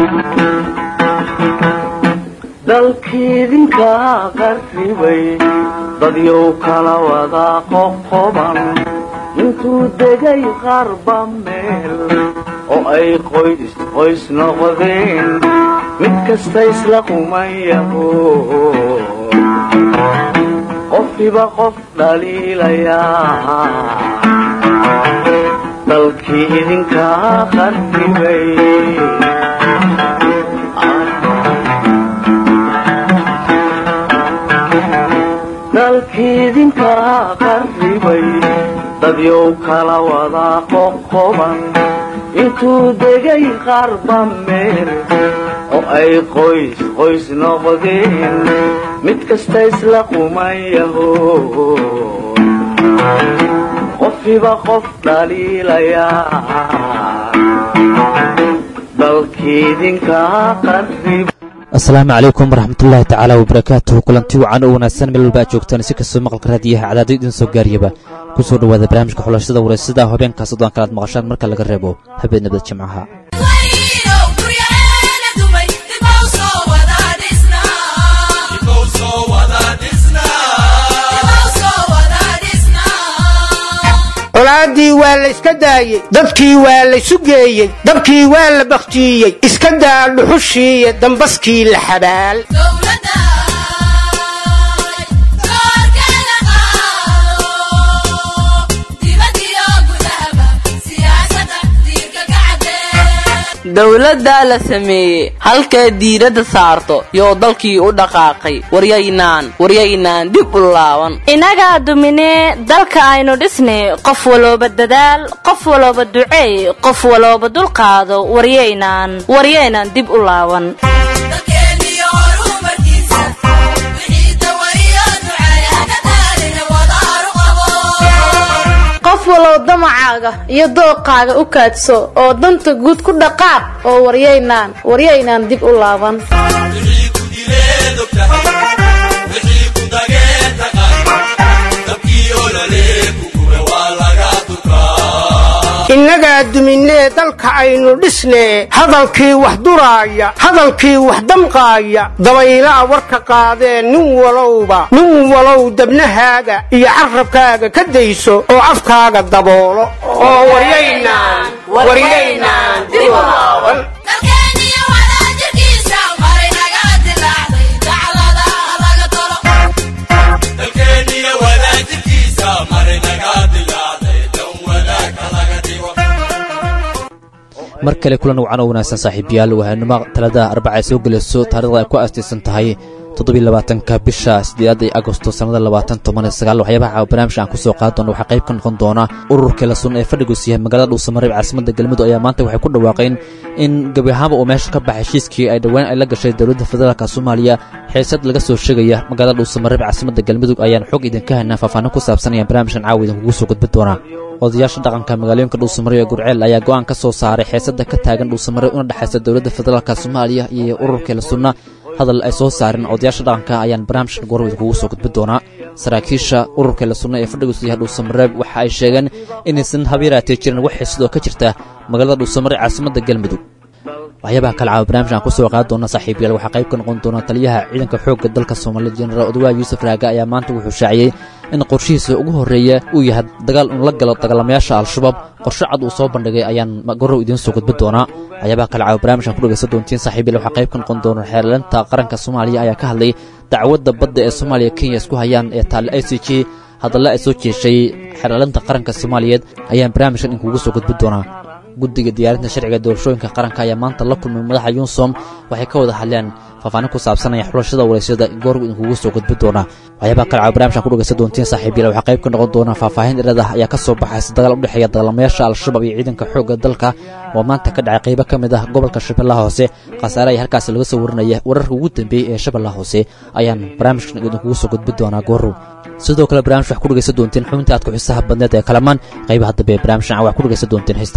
dalkiidinka qarribay dadyow kala wada qoqoban intuu degay qarba meel oo ay qoys qoys noqdeen mid kasta isla qumayaho qofkiba qof dhaliilayaa dalkii idinka qarribay dalkiidinka qarribay dadyow kala wada qoqoban intuu degay qarba meel oo ay qoys qoys noqdeen mid kasta isla qumayaho qofkiba qof dhaliilayaa dalkiidinka qarribay asalaamu calaykum waraxmatullaahi tacaala wabarakaatuhu kulanti wacan oo wanaagsan meel walba aad joogtaan si kastoo maqalka raadiyaha cadaado idin soo gaariyaba ku soo dhowaada barnaamijka xulashada wareysada habeenkaa soddon kalaad maqashaan marka laga reebo habeen nabad jimcaha colaaddii waa la iska daayey dadkii waa la sugeeyey dabkii waa la bakhtiiyey iska daa dhuxushiiyo dambaskii la xabaal dowladdaa la sameeyey halkay diiradda saarto yoo dalkii u dhaqaaqay waryaynaan waryaynaan dib u laaban innagaa duminee dalka aynu dhisnay qof walooba dadaal qof walooba duceey qof walooba dulqaado waryaynaan waryaynaan dib u laaban qof walow damacaaga iyo dooqaaga u kaadso oo danta guud ku dhaqaaq oo waryaynaan waryaynaan dib u laaban innagaa duminee dalka aynu dhisnee hadalkii wax duraaya hadalkii wax damqaaya dabaylaa warka qaadee nin walowba nin walow dabnahaaga iyo carrabkaaga ka dayso oo afkaaga daboolo oo waryaynaan waryaynaan dib u laaban mar kale kulan wacan oo wanaagsan saaxiibayaal wahaynimo talada arbaca ay soo gelayso taarikhda ay ku aastaysan tahay toddobylabaatanka bisha sideedaad ee agosto sannada labaatan toban iyo sagaal waxyaabaha barnaamijka aan kusoo qaadi doona waxaa qayb ka noqon doona ururka la sun ee fadhigus yahay magaalada dhuusamareeb caasimadda galmudug ayaa maanta waxay ku dhawaaqeen in gebi ahaanba uu meesha ka baxay heshiiskii ay dhowaan ay la gashay dowladda federaalka soomaaliya xiisad laga soo sheegaya magaalada dhuusamareeb caasimadda galmudug ayaan xog idinka haynaa faahfaahin ku saabsan ayaan barnaamijkan caawa idinkugu soo gudbin doonaa odayaasha dhaqanka magaalooyinka dhuusamare ee gurceel ayaa go'aan ka soo saaray xiisada ka taagan dhuusamare una dhexaysa dowladda federaalka soomaaliya iyo ururka la sunna hadal ay soo saareen odayaasha dhaqanka ayaan barnaamijkan goor idinkugu soo gudbin doonaa saraakiisha ururka la sunna ee fadhigus yahay dhuusamareeb waxa ay sheegeen inaysan habyaraatee jirin wax xiisadoo ka jirta magaalada dhuusamare caasimadda galmudug waxyaabaha kale caawa barnamijkan aan kusoo qaadi doona saaxiibayaal waxaa qayb ka noqon doona taliyaha ciidanka xoogga dalka soomaaliya jenaraal odwaa yuusuf raaga ayaa maanta wuxuu shaaciyey in qorshihiisa ugu horreeya uu yahay dagaal inu la galo dagaalamayaasha al-shabaab qorshe cad uu soo bandhigay ayaan gorow idiin soo gudbin doonaa waxyaabaha kale caawa barnamijkan ku dhegaysan doontiin saaxiibayaal waxaa qayb ka noqon doona xeerlanta qaranka soomaaliya ayaa ka hadlay dacwadda badda ee soomaaliya kenya isku hayaan ee taale i c g hadalla ay soo jeeshay xeerlanta qaranka soomaaliyeed ayaan barnaamijkan idinkugu soo gudbin doonaa guddiga diyaarinta sharciga doorashooyinka qaranka ayaa maanta la kulmay madaxa yunsom waxay ka wada hadleen faahfaahin ku saabsanaya xulashada waraysyada goorgu idinkugu soo gudbin doonaa waxyaabaha kale caawa barnamijkan ku dhegaysan doontiin saaxiibyal waxaa qayb ka noqon doona faahfaahin dheeradah ayaa ka soo baxaysa dagaal u dhexeeya dagaalamayaasha al-shabaab iyo ciidanka xoogga dalka oo maanta ka dhacay qaybo ka mid ah gobolka shabeellaha hoose khasaare ayaa halkaasi laga soo warinaya wararka ugu dambeeyey ee shabeellaha hoose ayaan barnaamijkan idinkugu soo gudbin doonaa goorow sidoo kale barnamij wax ku dhegaysan doontiin xubinta aad ku xiisaha badneed ee kalamaan qaybaha dambe ee barnamijkan wax ku dhegaysan doontiin heesta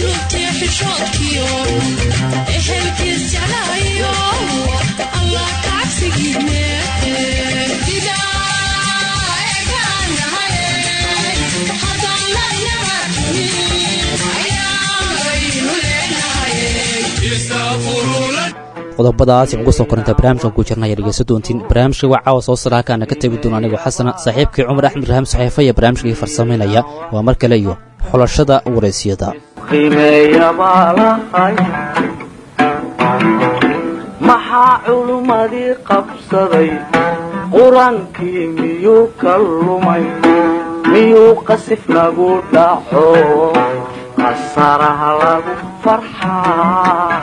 qodobadaas ugu soo korinta barnaamijkan ku jirna ayaa dhegeysan doontiin barnaamijka waa caawa soo saraakaana ka tegi doona anigoo xasana saaxiibkii cumar axmed rahaam saxiifa iyo barnaamijkii farsamaynaya waa mar kale iyo xulashada waraysiyada qiimeeya baa lahay maxaa culummadii qabsaday qur-aankii miyuu ka lumay miyuu qasif nagu dhaco qasaraha lagu farxaa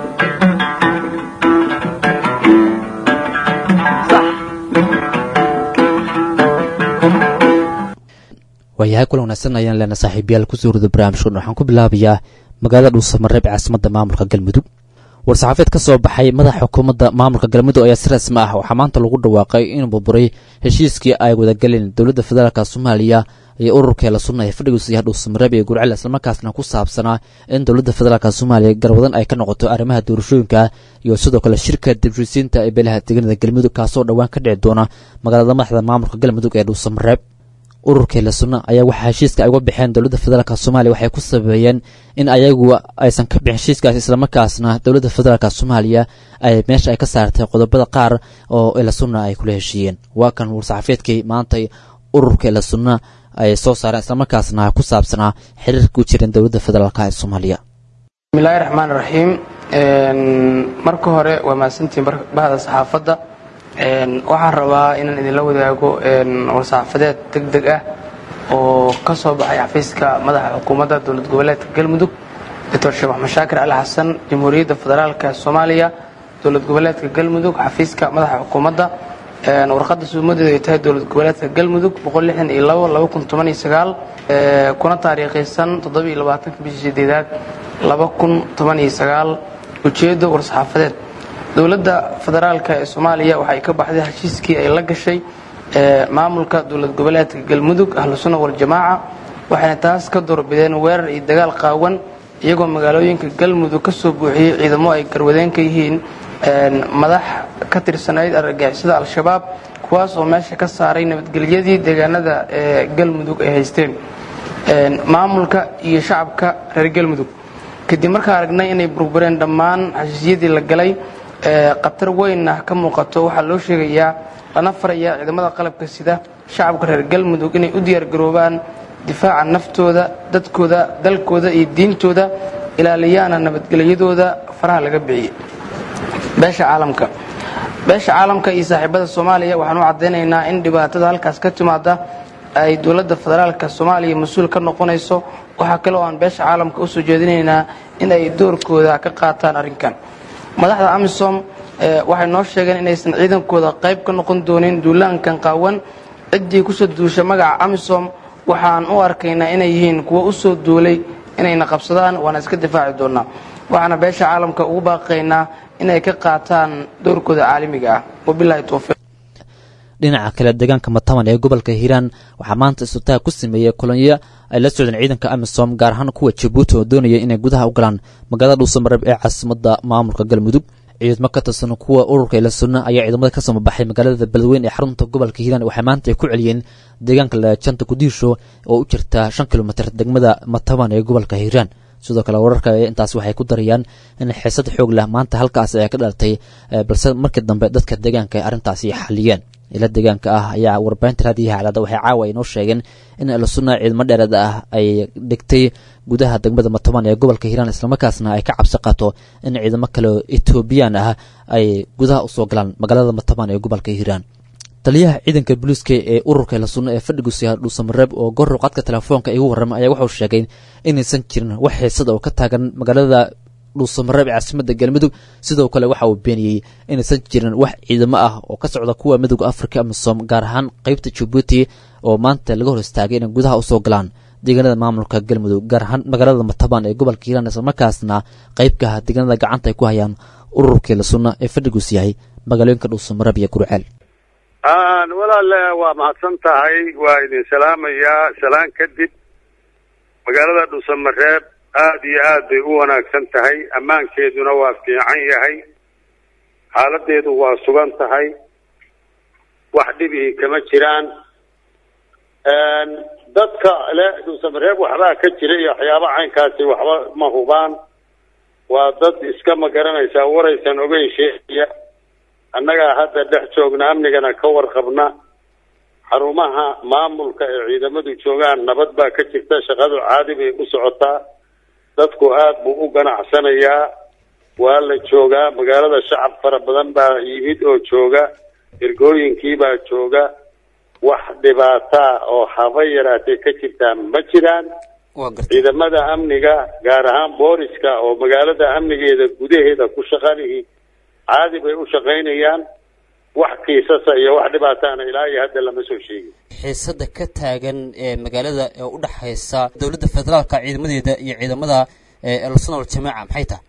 waayahay kulan wanaagsan ayaan leena saaxiibayaal kusoo rida barnaamijkan waxaan ku bilaabayaa magaalada dhuusamareeb ee caasimadda maamulka galmudug war-saxaafeed ka soo baxay madaxa xukuumadda maamulka galmudug ayaa si rasmi ah waxaa maanta lagu dhawaaqay inuu burburay heshiiskii ay wadagaleen dowladda federaalk soomaaliya iyo ururkeela sunna ee fadhigiisu yahay dhuusamareeb iyo gurcel islamarkaasna ku saabsanaa in dowladda federaalk soomaaliya garwadan ay ka noqoto arrimaha doorashooyinka iyo sidoo kale shirka dibshisiinta ee beelaha deegaanada galmudug kaasoo dhowaan ka dhici doona magaalada madaxda maamulka galmudug ee dhuusamareeb ururkeela sunna ayaa waxaa heshiiska ay uga baxeen dowladda federaalk soomaaliya waxay ku sabeeyeen in ayagu aysan ka bixin heshiiskaas islamarkaasna dowladda federaalk soomaaliya ay meesha ay ka saartay qodobada qaar oo ela sunna ay kula heshiiyeen waa kan war-saxaafeedkii maantay ururka ela sunna ay soo saareen islamarkaasna ku saabsanaa xiriirka u jireen dowladda federaalk ee soomaaliya bismillahi raxmaan raxiim marka hore waa mahadsantiin bahda saxaafadda waxaan rabaa inaan idinla wadaago war-saxaafadeed deg deg ah oo ka soo baxay xafiiska madaxa xukuumadda dowlad goboleedka galmudug doctor sheekh maxmed shaakir cali xasan jamhuuriyadda federaalka soomaaliya dowlad goboleedka galmudug xafiiska madaxa xukuumadda warqadda suumadeedu ay tahay dowlad goboleedka galmudug kuna taariikhaysan bishii sideedaad ujeeddo war-saxaafadeed dowladda federaalk ee soomaaliya waxay ka baxday heshiiskii ay la gashay maamulka dowlad goboleedka galmudug ahlusunna waljamaaca waxayna taas ka doorbideen weerar iyo dagaal qaawan iyagoo magaalooyinka galmudug ka soo buuxiyey ciidamo ay garwadeen ka yihiin madax ka tirsanayd argagixisada al-shabaab kuwaas oo meesha ka saaray nabadgelyadii deegaanada ee galmudug ay haysteen maamulka iyo shacabka reer galmudug kadib markaa aragnay inay burbureen dhammaan heshiisyadii la galay khatar weynna ka muuqato waxaa loo sheegayaa lana farayaa ciidamada qalabka sida shacabka reer galmudug inay u diyaargaroobaan difaaca naftooda dadkooda dalkooda iyo diintooda ilaaliyaana nabadgelyadooda faraha laga bixiyey beesha caalamka beesha caalamka iyo saaxiibada soomaaliya waxaan u caddaynaynaa in dhibaatada halkaas ka timaada ay dowladda federaalka soomaaliya mas-uul ka noqonayso waxaa kale oo aan beesha caalamka usoo jeedinaynaa in ay doorkooda ka qaataan arrinkan madaxda amisom waxay noo sheegeen inaysan ciidankooda qayb ka noqon doonin duulaankan qaawan ciddii kusoo duusha magaca amisom waxaan u arkaynaa inay yihiin kuwo usoo duulay inayna qabsadaan waana iska difaaci doonaa waxaana beesha caalamka ugu baaqaynaa inay ka qaataan doorkooda caalamiga ah wabilahi towfiiq dhinaca kale deegaanka mataman ee gobolka hiiraan waxaa maanta isutaag ku sameeyey kolonyo ay la socdeen ciidanka amisom gaar ahaan kuwa jabuuti oo doonaya inay gudaha u galaan magaalada dhuusamareeb ee caasimadda maamulka galmudug ciidamo ka tirsan kuwa ururka ila sunna ayaa ciidamada ka soo baxay magaalada beledweyn ee xarunta gobolka hiiraan waxay maanta ay ku celiyeen deegaanka laajanta gudiisho oo u jirta shan kilomitir degmada mataban ee gobolka hiiraan sidoo kale wararka intaas waxay ku darayaan in xiisad xoog leh maanta halkaas ay ka dhalatay balse markii dambe dadka deegaanka ay arrintaasi xaliyeen ila deegaanka ah ayaa warbaahinta raadiyaha calaada waxay caawa ay noo sheegeen in alusuna ciidamo dheeraad ah ay dhigtay gudaha degmada mataban ee gobolka hiiraan islamarkaasna ay ka cabsi qato in ciidamo kale oo etoobiyaan ah ay gudaha usoo galaan magaalada mataban ee gobolka hiiraan taliyaha ciidanka booliiska ee ururka lasunna ee fadhigusiya dhuusamareeb oo gorrow qadka telefoonka igu warramay ayaa wuxuu sheegay inaysan jirin wax xiisada oo ka taagan magaalada dhuusamareeb ee caasimadda galmudug sidoo kale waxa uu beeniyey inaysan jirin wax ciidamo ah oo ka socda kuwa midooda afrika amisom gaar ahaan qeybta jabuuti oo maanta laga hor istaagay inay gudaha usoo galaan deegaanada maamulka galmudug gaar ahaan magaalada mataban ee gobolka hiiraan islamarkaasna qeybkaha deegaanada gacanta ay ku hayaan ururkii lasunna ee fadhigus yahay magaalooyinka dhuusamareeb iyo gurceel walaale waa mahadsan tahay waa idin salaamayaa salaan kadib magaalada dhuusamareeb aada iyo aad bay u wanaagsan tahay ammaankeeduna waa fiican yahay xaaladeedu waa sugan tahay wax dhibihii kama jiraan dadka le dhuusamareeb waxbaa ka jira iyo waxyaaba caynkaasi waxba ma hubaan waa dad iska ma garanaysaa waraysan ogeyn sheegaya annagaa hadda dhex joogna amnigana ka warqabna xarumaha maamulka ee ciidamadu joogaan nabad baa ka jirta shaqadu caadi bay u socotaa dadku aada buu u ganacsanayaa waa la joogaa magaalada shacab fara badan baa yimid oo jooga ergooyinkii baa jooga wax dhibaataa oo haba yaraatee ka jirtaa ma jiraan waa gartay ciidamada amniga gaar ahaan booliska oo magaalada amnigeeda gudaheeda ku shaqalihii caadi bay u shaqaynayaan wax kiisasa iyo wax dhibaataana ilaa iyo hadda lama soo sheegin xiisada ka taagan ee magaalada ee u dhexaysa dowladda federaalka ciidamadeeda iyo ciidamada eelsonol jamaaca maxay tahay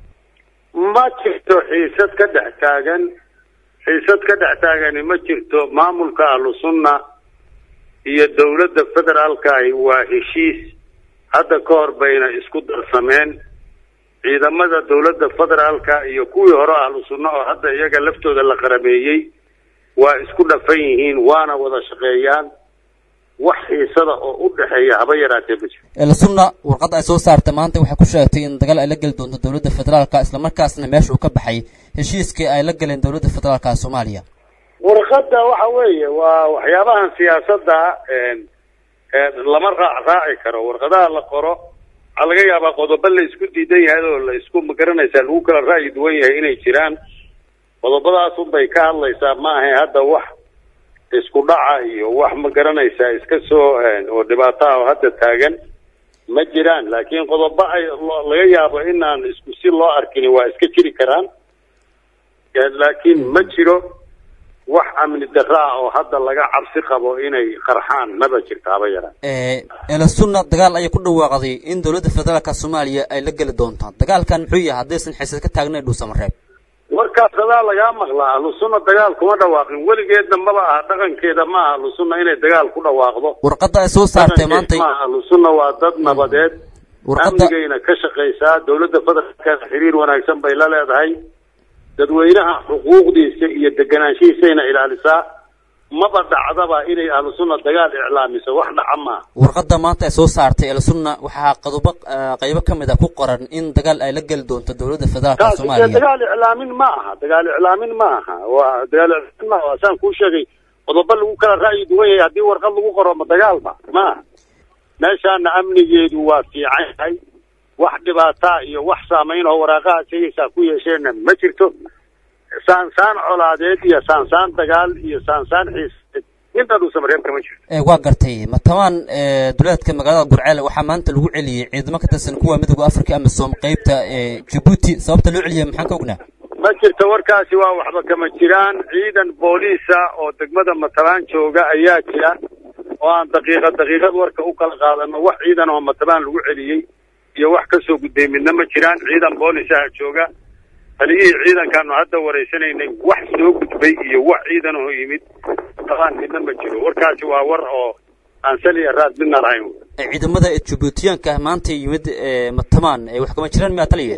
ma jirto xiisad ka dhex taagan xiisad ka dhex taagani ma jirto maamulka ahlu sunna iyo dowladda federaalkaahi waa heshiis hadda ka hor bayna isku darsameen ciidamada dowladda federaalka iyo kuwii hore ahlu sunna oo hadda iyaga laftooda la qarameeyey waa isku dhafan yihiin waana wada shaqeeyaan wax xiisada oo u dhexeeya haba yaraatee ma jiro elsunna warqadda ay soo saartay maanta waxay ku sheegtay in dagaal ay la geli doonto dowladda federaalka islamarkaasna meesha uu ka baxay heshiiskii ay la galeen dowladda federaalka soomaaliya warqadda waxa weeye waa waxyaabahan siyaasadda lama raac raaci karo warqadaha la qoro waxaa laga yaabaa qodobo la isku diidan yahay oo la isku magaranaysaa lagu kala ra'yi duwan yahay inay jiraan qodobadaas unbay ka hadlaysaa ma ahay hadda wax isku dhaca iyo wax ma garanaysaa iska soo oo dhibaato ah oo hadda taagan ma jiraan laakiin qodobo ay laga yaabo inaan isku si loo arkin waa iska jiri karaan laakiin ma jiro wax amni darra ah oo hadda laga cabsi qabo inay qarxaan maba jirto haba yaraan elsunna dagaal ayay ku dhawaaqday in dowladda federaalka soomaaliya ay la geli doontaan dagaalkan muxuu yahay haddaysan xiisad ka taagnayn dhuusamareeb warkaas adaa lagaa maqlaa ahlusunna dagaal kuma dhawaaqin weligeedna maba aha dhaqankeeda ma aha ahlusunna inay dagaal ku dhawaaqdo warqadda ay soo saartay maantay maaha ahlusunna waa dad nabadeed warqadda amnigayna ka shaqaysaa dowladda federaalka xiriir wanaagsan bay la leedahay dadweynaha xuquuqdiisa iyo deganaanshihiisayna ilaalisaa maba dhacdaba inay ahlusunna dagaal iclaamiso wax dhaca maaha warqadda maanta ay soo saartay elsunna waxaa qadubo qaybo ka mid a ku qoran in dagaal ay la geli doonto dowladda federaalka taasi dee soomaaliya dagaal iclaamin ma aha dagaal iclaamin ma aha waa dagaal iclaamin ma aha waa saan kuu sheegay qodobo lagu kala ra'yi duwan yahay haddii warqad lagu qoro ma dagaalba ma aha meeshaana amnigeedu waa fiican yahay wax dhibaataa iyo wax saamayn oo waraaqaha sheegaysaa ku yeesheenna ma jirto saansaan colaadeed iyo saansaan dagaal iyo saansaan xiiseed inta dhuusamareeb kama jirto ee waa gartay matamaan duleedka magaalada gurceel waxaa maanta lagu celiyey ciidamo ka tirsan kuwa midooda africa amisom qeybta ee jabuuti sababta loo celiyay maxaan ka ognaa ma jirto warkaasi waa waxba kama jiraan ciidan booliisa oo degmada matabaan jooga ayaa jira oo aan daqiiqad daqiiqad warka u kala qaadano wax ciidan oo matabaan lagu celiyey iyo wax kasoo gudbay midna ma jiraan ciidan boolisaha jooga taliyihii ciidankaanu hadda wareysanaynay wax soo gudbay iyo wax ciidan oo yimid matabaan midna ma jiro warkaasi waa war oo aan saliya raad midna lahayn Ee, ciidamada jabuutiyaanka maanta yimid ee, matamaan ee, wax kama jiraan miyaa taliye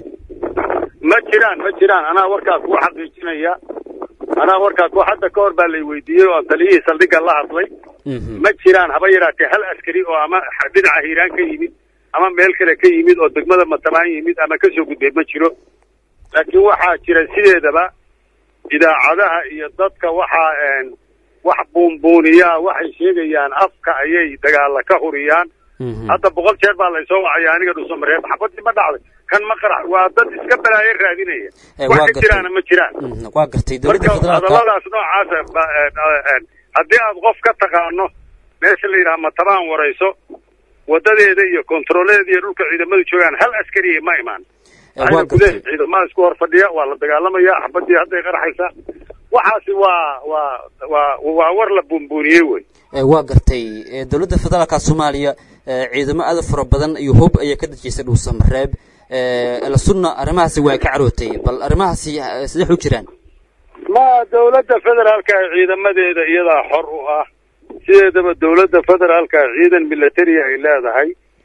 ma jiraan ma jiraan anaa warkaa kuu xaqiijinaya anaa warkaa ku hadda ka hor baa lay weydiiyey oo taliyihii saldhigga la hadlay ma jiraan haba yaraatee hal askari oo ama dhinaca hiiraan ka yimid ama meel kale ka yimid oo degmada matabaan yimid ama kasoo gudbay ma jiro laakiin waxaa jira sideedaba idaacadaha iyo dadka waxaa wax buunbuuniyaa waxay sheegayaan afka ayay dagaala ka huriyaan hadda boqol jeer baa laysoo wacaya aniga dhusamareeb xabadii ma dhacday kan ma qarax waa dad iska balaayo raadinaya Eh, wax waa ka gartay. jiraana ma jiraan Mhm, waa gartay dowladda marka federaalka hadalladaas noocaasa ba- eh, eh, haddii aad qof ka taqaano meesha la yidhaha matabaan warayso wadadeeda iyo kontarooladeeda iyo dhulka ciidamadu joogaan hal askariya ma imaan Eh, waa waxayna gartay kuleeyihin ciidamada isku hor fadhiya waa la dagaalamaya xabadii hadday qarxaysaa waxaasi waa waa waa waa war la buunbuuniyey wey Ee, waa gartay Ee, dowladda federaalka soomaaliya ee, ciidamo aad u fara badan iyo hub ayay ka dejisay dhuusamareeb elsunna arrimahaasi waa ka carootay bal arrimahaasi eh, sidee u jiraan ma dowladda federaalka ciidamadeeda iyadaa xor u ah sideedaba dowladda federaalka ciidan military ay leedahay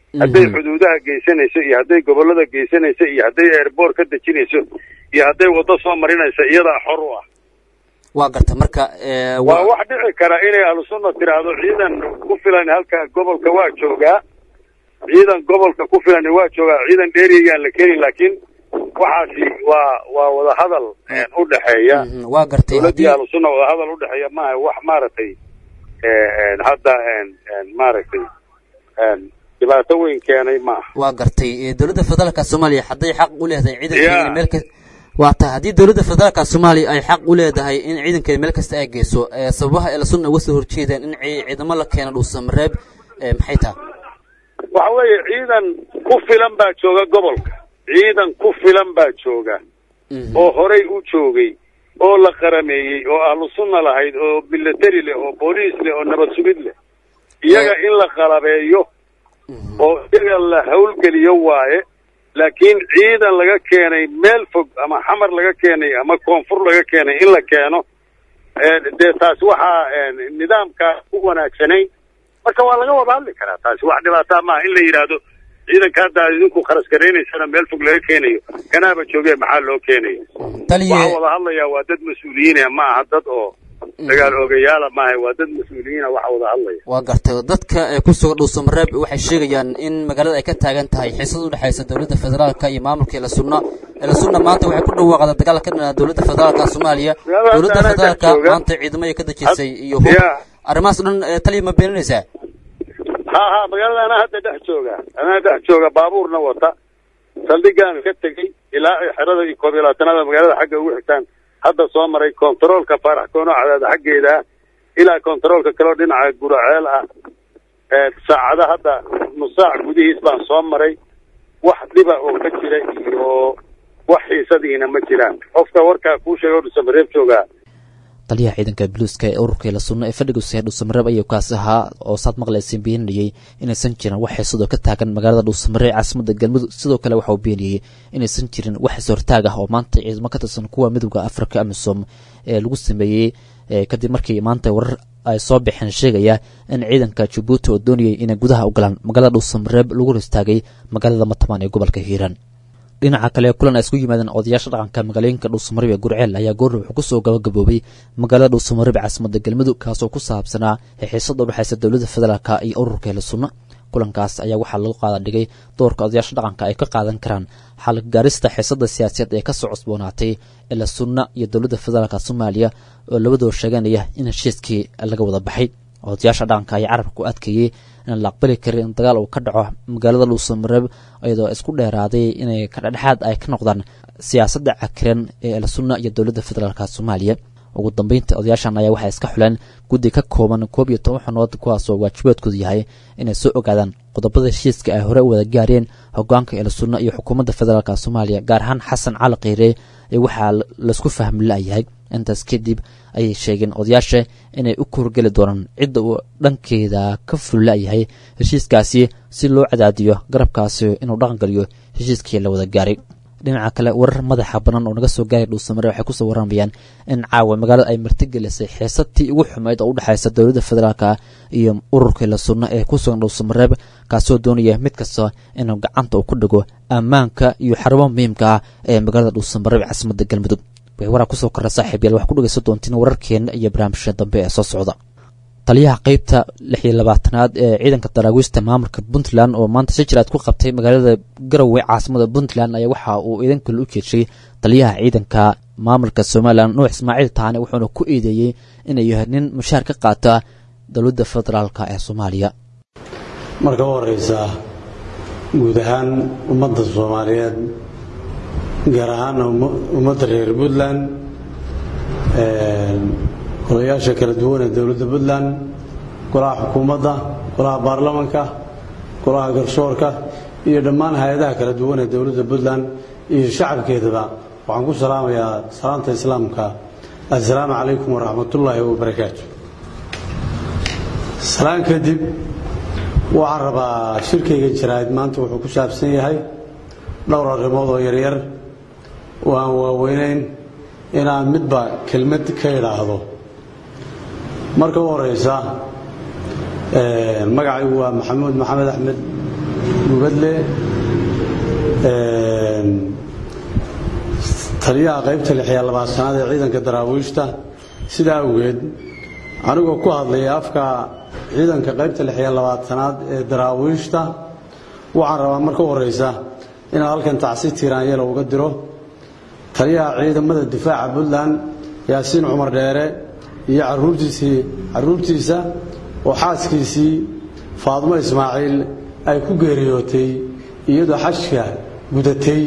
hadday xuduudaha geysanayso iyo hadday gobollada geysanayso iyo hadday airboort ka dejinayso iyo hadday waddo soo marinayso iyadaa xor u ah waa garta marka ee, waa wax dhici kara inay ahlusunna tiraahdo ciidan ku filan halka gobolka waa joogaa ciidan gobolka ku filan waa joogaa ciidan dheerigaan la keeni laakiin waxaasi waa waa wadahadal een, u dhexeeya Mhm, waa gartay dowladdii haddii ahlusunna wadahadal u dhexeeya maaha wax maaragtay ee, een, hadda een, een, maaragtay een, dhibaato weyn keenay maaha waa gartay ee, dowladda federaalka soomaaliya hadday xaq u leedahay ciidankeeda Yeah. meel ka waa ta haddii dowladda federaalka soomaaliya ay xaq u leedahay in ciidankeeda meel kasta ay geyso ee, sababaha ee lasunna uga soo horjeedaan in ci- ciidamo la keeno dhuusamareeb ee, maxay tahay waxa weeye ciidan ku filan baa jooga gobolka ciidan ku filan baa jooga Mhm. oo horay u joogay oo la qarameeyey oo ahlu sunna lahayd oo military leh oo booliis leh oo nabad sugid leh iyaga in la qalabeeyo oo iyaga la howlgeliyo waaye laakiin ciidan laga keenay meel fog ama xamar laga keenay ama koonfur laga keenay in la keeno ee, dee taas waxaa ee, nidaamkaa ku wanaagsanayn marka waa laga wada hadli karaa taasi wax dhibaataa maaha in la yidhaahdo ciidanka hadda aad idinku kharas garaynaysana meel fog laga keenayo kanaaba joogee maxaa loo keenaya taliye waxaa wada hadlayaa waa dad mas-uuliyiina ma aha dad oo dagaal oogayaala maaha waa dad mas-uuliyiina waxa wada hadlaya waa gartay dadka ee ku sugan dhuusamareeb waxay sheegayaan in magaalada ay ka taagan tahay xiisad u dhexaysa dowladda federaalka iyo maamulka elasunna elasunna maanta waxay ku dhawaaqda dagaal ka dhana dowladda federaalka soomaaliya Magaalada dowladda anaa federaalka dhex jooga. maanta ciidamo ay ka dejisay iyo hub Yeah. arrimahaas o dhan ee taliya ma beeninaysaa ha ha magaalada anaa hadda dhex jooga anaa dhex jooga baabuurna wata saldhigaan ka tegey ilaa ay xerada iyo koob iyo labaatanaada magaalada xagga ugu xigtaan hadda soo maray kontaroolka faarax koono cadaada xaggeeda ah ilaa kontaroolka kaleo dhinaca guraceel ah ee saacada hadda nus saac gudihiis baan soo maray wax dhiba oo ka jira iyo wax xiisadiina ma jiraan qofka warkaa kuu sheega o dhusamareeb joogaa taliyaha ciidanka buluuska ee ururka elasunna ee fadhiga sahe dhuusamareeb ayuu kaasi ahaa oo saad maqlayseen beeninayay inaysan jirin wax xiisadoo ka taagan magaalada dhuusamareeb caasimada galmudug sidoo kale waxa uu beeniyey inaysan jirin wax is-hortaag ah oo maanta ciidamo ka tirsan kuwa midowda afrika amisom ee lagu sameeyey ee kadib markii maanta warar ay soo baxeen sheegaya in ciidanka jabuuti oo doonayay inay gudaha u galaan magaalada dhuusamareeb lagu hor istaagay magaalada matamaan ee gobolka hiiraan dhinaca kale kulan ay isku yimaadeen odayaasha dhaqanka magaalooyinka dhuusamareeb ee gurceel ayaa goorna wuxuu kusoo gabagaboobay magaalada dhuusamareeb ee caasimada galmudug kaasoo ku saabsanaa xiisada udhexaysa dowladda federaalka iyo ururka hela sunna kulankaas ayaa waxaa lagu qaada dhigay doorka odayaasha dhaqanka ay ka qaadan karaan xalgaarista xiisada siyaasadeed ee kasoo cusboonaatay ela sunna iyo dowladda federaalka soomaaliya oo labadoo sheeganaya in heshiiskii laga wada baxay odayaasha dhaqanka ayaa carabka ku adkeeyey inaan la aqbali karin in dagaal uu ka dhaco magaalada dhuusamareeb iyadoo isku dheeraaday inay kadhexdhexaad ay ka noqdaan siyaasadda cakiran ee elsunna iyo dowladda federaalka soomaaliya ugu dambeynta odayaashan ayaa waxay iska xuleen guddi ka kooban koob iyo toban xubnood kuwaasoo waajibaadkoodu yahay inay soo ogaadaan qodobada heshiiska ay hore u wada gaareen hogaanka elsunna iyo xukuumadda federaalk soomaaliya gaar ahaan xasan cali kheyre ee waxaa laisku fahmi la-yahay intaas kadib ayay sheegeen odayaasha inay u kuurgeli doonaan cidda uu dhankeeda ka ful la-yahay heshiiskaasi si loo cadaadiyo garabkaasi inuu dhaqangeliyo heshiiskii la wada gaaray dhinaca kale warar madaxa bannaan oo naga soo gaaray dhuusamare waxay kusoo warramayaan in caawa magaalada ay martigelisay xiisadtii ugu xumeyd oo u dhexaysa dowladda federaalka iyo ururkii la sunno ee ku sugan dhuusamareeb kaasoo doonaya mid kasta inuu gacanta uu ku dhigo ammaanka iyo xarumo muhiimka ah ee magaalada dhuusamareeb caasimadda galmudug way waraa kusoo korra saaxiib yaal waxaa ku dhegeysan doontiin wararkeena iyo barnaamijka dambe ee soo socda taliyaha qeybta lix iyo labaatanaad ee ciidanka daraawiista maamulka puntland oo maanta si jiraad ku qabtay magaalada garowe caasimada puntland ayaa waxa uu iidan kale u jeedshay taliyaha ciidanka maamulka somalilan nuux ismaaciil taane wuxuuna ku eedeeyey inay yahay nin mushaar ka qaata dowladda federaalk ee soomaaliya marka u horeysa guud ahaan ummadda soomaaliyeed gaar ahaana ummadda reer puntland odayaasha kala duwan ee dowladda puntland golaha xukuumadda golaha baarlamanka golaha garsoorka iyo dhammaan hay-adaha kala duwan ee dowladda puntland iyo shacabkeedaba waxaan ku salaamayaa salaanta islaamka assalaamu calaykum waraxmatullaahi wabarakaatu salaan kadib waxaan rabaa shirkayga jaraa'id maanta wuxuu ku saabsan yahay dhowr arrimood oo yaryar oo aan waaweynayn inaan midba kelmad ka idhaahdo marka u horeysa magacaygu waa maxamuud maxamed axmed gubadle taliyaha qaybta lixiya labaatanaad ee ciidanka daraawiishta sidaa awgeed anigoo ku hadlaya afka ciidanka qaybta lixiya labaatanaad ee daraawiishta waxaan rabaa marka u horeysa inaan halkan tacsi tiiraanyelo uga diro taliyaha ciidamada difaaca puntland yaasiin cumar dheere iyo caruurtiisii caruurtiisa oo xaaskiisii faadmo ismaaciil ay ku geeriyootay iyadoo xajka gudatay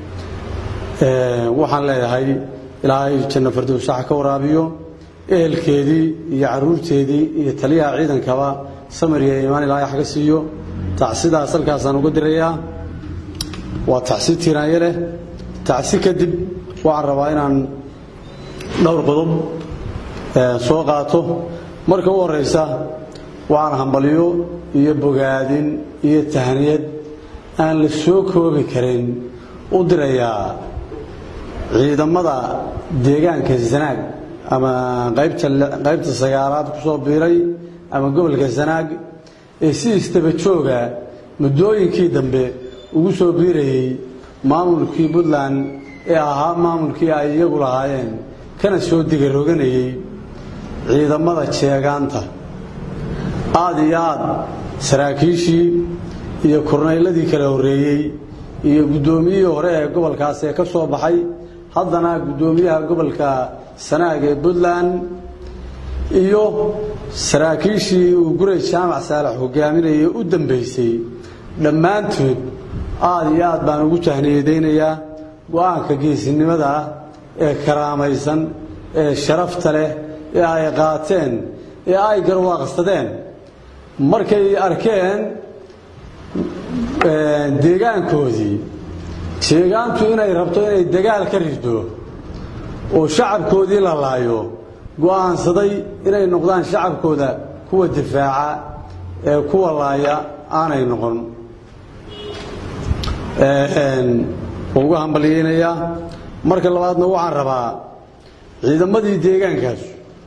waxaan leeyahay ilaahay janno fardowsaxa ka waraabiyo ehelkeedii iyo caruurteedii iyo taliyaha ciidankaba samir iyo iimaan ilaahay xaga siiyo tacsidaas halkaasaan uga dirayaa waa tacsi tiiraanye leh tacsi kadib waxaan rabaa inaan dhowr qodob soo qaato marka u horeysa waxaan hambalyo iyo bogaadin iyo tahniyad aan la soo koobi karin u dirayaa ciidamada deegaanka sanaag ama qaybta sagaalaad ku soo biiray ama gobolka sanaag ee si istaba jooga muddooyinkii dambe ugu soo biirayey maamulkii puntland ee ahaa maamulkii ay iyagu lahaayeen kana soo digaroganayey ciidamada jeegaanta aada iyo aad saraakiishii iyo kornayladii kala horreeyey iyo guddoomiyihii hore ee gobolkaas ee ka soo baxay haddana guddoomiyaha gobolka sanaag ee puntland iyo saraakiishii uu guray jaamac saalax hogaaminayay u dambaysay dhammaantood aada iyo aad baan ugu jahniyadaynayaa go-aanka geesinimada ah ee karaamaysan ee sharafta leh ee ay qaateen ee ay garwaaqsadeen markay arkeen deegaankoodii jeegaantu inay rabto inay dagaal ka rido oo shacabkoodii la laayo go'aansaday inay noqdaan shacabkooda kuwa difaaca ee kuwa laaya aanay noqon uga hambalyeynayaa marka labaadna waxaan rabaa ciidamadii deegaankaas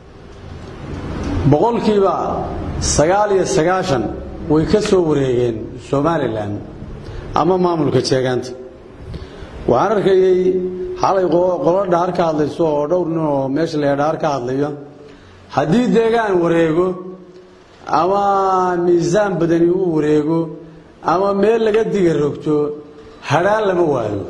boqolkiiba sagaal iyo sagaashan way ka soo wareegeen somalilan ama maamulka jeegaanta waxaan arkayey xalay qolo dhaar ka hadlayso oo dhowr nin oo meesha la dhaar ka hadlayo haddii deegaan wareego ama miisaan badani uu wareego ama meel laga diga rogto hadhaan lama waayo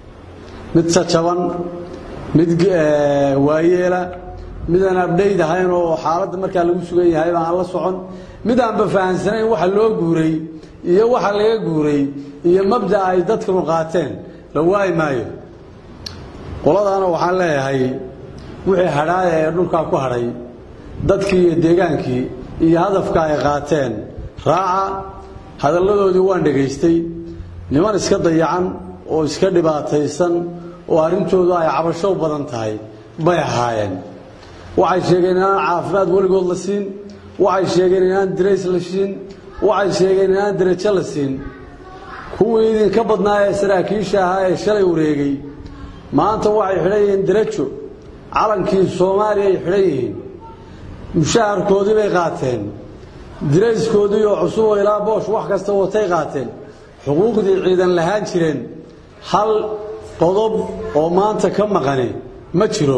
mid jajaban mid waayeela midaan abdhayd ahayn oo xaaladda markaa lagu sugan yahay baan la socon mid aanba fahansanayn waxa loo guuray iyo waxa laga guuray iyo mabda ay dadkanu qaateen la waayi maayo qoladaana waxaan leeyahay wixii hadhaaya ee dhulkaa ku hadhay dadkii iyo deegaankii iyo hadafka ay qaateen raaca hadalladoodii waan dhegaystay niman iska dayacan oo iska dhibaataysan oo arrintoodu ay cabasho badan tahay bay ahaayeen waxay sheegeen inaan caafimaad weligood la siin waxay sheegeen inaan dirays la siin waxay sheegeen inaan derajo la siin kuwii idinka badnaa ee saraakiisha ahaa ee shalay wareegay maanta waxay xidhan yihiin derajo calankii soomaaliya ay xidhan yihiin mushaharkoodii bay qaateen dirayskoodii oo cusub oo ilaa boosh wax kasta watay qaateen xuquuqdii ciidan lahaan jireen hal qodob oo maanta ka maqani ma jiro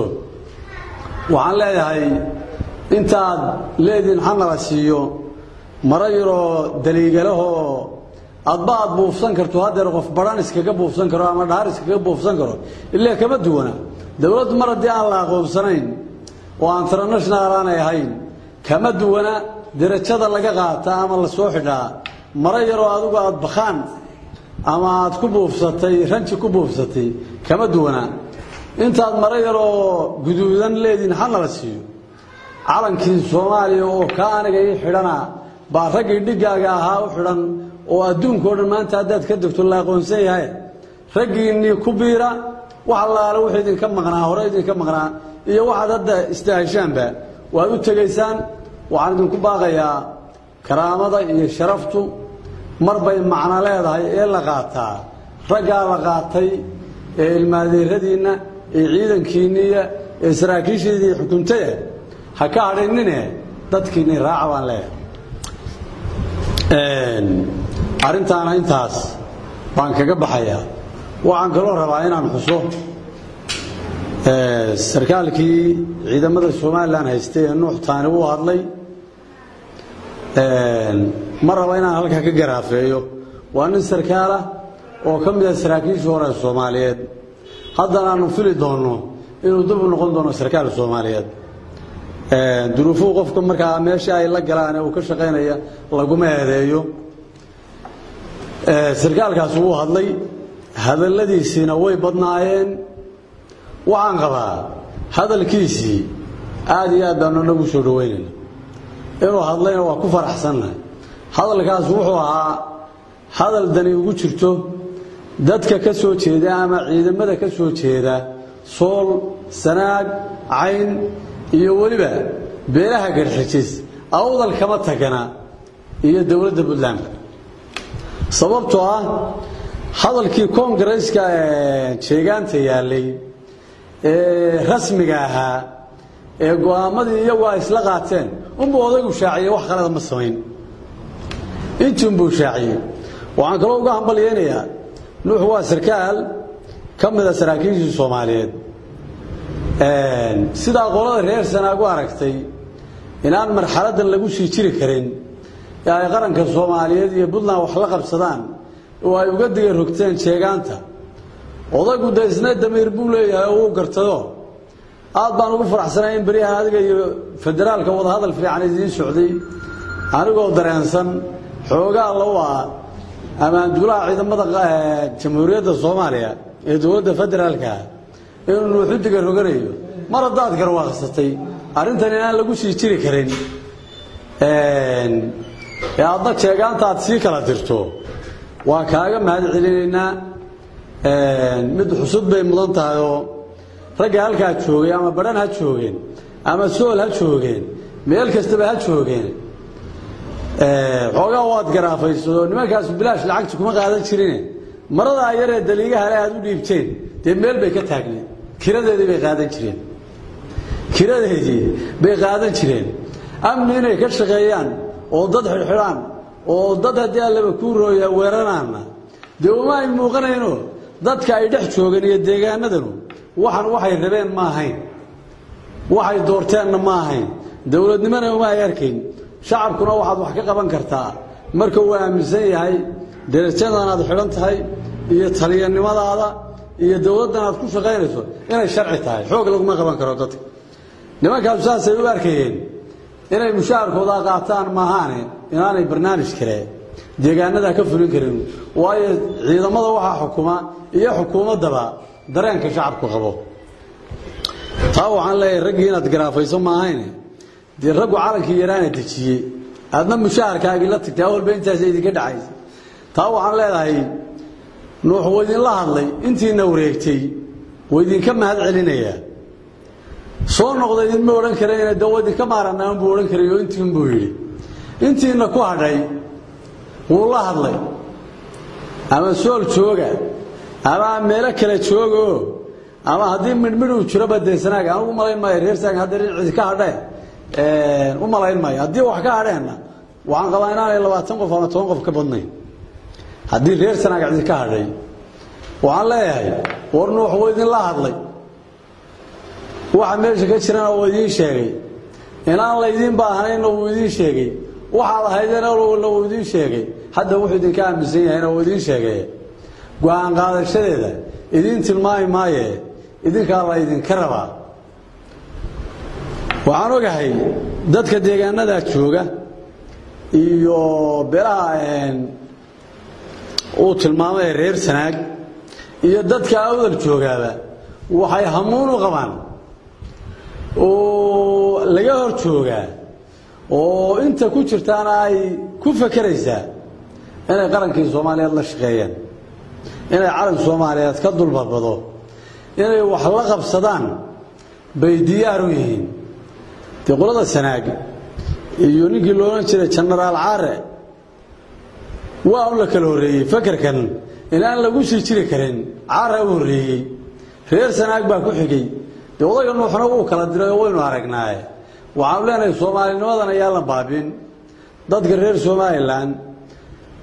waxaan leeyahay intaad leediin xanala siiyo maro yaroo daliigalahoo adba aad buufsan karto haddeer qof badhan iskaga buufsan karo ama dhaar iskaga buufsan karo ilaa kama duwana dowladdu mar haddii aan la aqoonsanayn oo international aanay ahayn kama duwana derajada laga qaata ama la soo xidhaa maro yaroo adigu aad bakhaan ama aad ku buufsatay ranji ku buufsatay kama duwana intaad maro yaroo guduudan leediin xanala siiyo calankii soomaaliya oo ka aniga ii xidhana baa raggii dhiggaaga ahaa u xidhan oo adduunka o dhan maanta haddaad ka degto la aqoonsan yahay raggiinnii ku biira wax allaale wuxuu idinka maqnaa hore idinka maqnaa iyo waxaad hadda istaahishaanba waad u tegaysaan waxaan idinku baaqayaa karaamada iyo sharaftu mar bay macno leedahay ee la qaataa raggaa la qaatay ee ilmaadeeradiinna ee ciidankiinniya ee saraakiishiidii xukuntaya ha ka hadhinine dadkiinni raaca baan leeyahay arrintaana intaas baan kaga baxayaa waxaan kaloo rabaa inaan xuso sarkaalkii ciidamada somalilan haystay ee nuux taani u hadlay ma raba inaan halkaa ka garaafeeyo waa nin sarkaalah oo ka mida saraakiishii hore ee soomaaliyeed haddana aanu fili doonno inuu dib u noqon doono sarkaal soomaaliyeed duruufuhu qofka markaa meesha ay la galaan ee uu ka shaqaynaya laguma eedeeyo sarkaalkaas wuu hadlay hadalladiisiina way badnaayeen waxaan qabaa hadalkiisii aad iyo aad baanu nagu soo dhaweynayna inuu hadlayna waa ku faraxsannahay hadalkaas wuxuu ahaa hadal dani ugu jirto dadka ka soo jeeda ama ciidamada ka soo jeeda sool sanaag cayn iyo weliba beelaha garxijis awdal kama tagana iyo dowladda puntland sababtoo ah hadalkii koongareeska jeegaanta yaallay ee rasmiga ahaa ee go'aamadii iyagu ay isla qaateen unbuu odaygu shaaciyey wax kaleda ma samayn intiunbuu shaaciyey waxaan kaloo uga hambalyeynayaa nuux waa sarkaal ka mida saraakiishii soomaaliyeed sidaa qolada reer sanaagu aragtay inaan marxaladdan lagu sii jiri karin ee ay qaranka soomaaliyeed iyo puntland wax la qabsadaan oo ay uga diga rogteen jeegaanta odaygu de isna damiir buu leeyahay oo uu gartado aad baan ugu faraxsanay in beryahan adiga iyo federaalka wadahadal fiican idiin socday anigoo dareensan xoogaa low ah ammaanduulaha ciidamada jamhuuriyadda soomaaliya ee dowladda federaalka inuu nuuxu diga roganayo mar haddaad garwaaqsatay arrintan inaan lagu sii jiri karin ee adna jeegaanta aad sii kala dirto waa kaaga mahad celinaynaa mid xusud bay mudan tahay oo ragga halkaa joogay ama badhan ha joogeen ama sool ha joogeen meel kastaba ha joogeen xoogaa waad garaafayso nimankaas bilaash lacagta kuma qaadan jirine maradaa yaree daliigahale aad u dhiibteen dee meel bay ka taagneed kiradeedii bay qaadan jireen kiradeedii bay qaadan jireen amni inay ka shaqeeyaan oo dad xidhxidhaan oo dad haddii allaba kuu rooya weeranaana dee uma ay muuqanayno dadka ay dhex joogeen iyo deegaanadanu waxan waxay rabeen ma ahayn waxay doorteenna ma ahayn dowladnimona uma ay arkayn shacabkuna waxaad wax ka qaban kartaa marka uu aaminsan yahay derajadan aad xidhan tahay iyo taliyanimadaada iyo dowladdan aad ku shaqaynayso inay sharci tahay xoog laguma qaban karo dadka nimankaasu saasay u arkayeen inay mushaharkooda qaataan maahaane inaanay barnaamij kale deegaanada ka fulin karin waayo ciidamada waxaa xukuma iyo xukuumaddaba dareenka shacabku qabo taa waxaan leeyahay raggii inaad garaafayso maahayne dee raggu calankii yaraana dejiyey aadna mushaharkaagii la tagtay awalba intaas idinka dhacaysa taa waxaan leedahay nuux wuu idinla hadlay intiina wareegtay wuu idinka mahad celinayaa soo noqda idinma odhan karayna de wa idinka maaranaan buu odhan karay oo intiin buu yidhi intiina ku hadhay wuu la hadlay ama sool jooga ama meelo kale joogaoo ama haddii midhmidhuu jiroba dee sanaaga anugu malayn maayo reer saaga hadda cid ka hadhee u malayn maayo haddii wax ka hadheenna waxaan qabaa inaanay labaatan qof ama toban qof ka badnayn haddii reer sanaaga cid ka hadhay waxaan leeyahay war nuux wuu idinla hadlay waxa meesha ka jirana wuu idiin sheegay inaan laydiin baahnayna wuu idiin sheegay waxaad ahaydena wuu idiin sheegay hadda wuxuu idinka aaminsan yahayna wuu idiin sheegay go-aan qaadashadeeda idiin tilmaami maaye idinkaa la ydinka rabaa waxaan ogahay dadka deegaanada jooga iyo beelaha uu tilmaamay reer sanaag iyo dadka awdal joogaaba waxay hamuun u qabaan oo laga hor joogaa oo inta ku jirtaana ay ku fakeraysaa inay qarankii soomaaliyeed la shaqeeyaan inay calan soomaaliyeed ka dulbadbado inay wax la qabsadaan bay diyaar u yihiin dee qolada sanaag iyo ninkii loodhan jiray jenaraal caare waa un la kala horreeyey fakerkan inaan lagu sii jiri karin caara u horreeyey reer sanaag baa ku xigay dee odayga nuuxna wuu kala diray oo waynu aragnaaye waxaanu leenahay soomaalinimadan ayaa la baabin dadka reer somalilan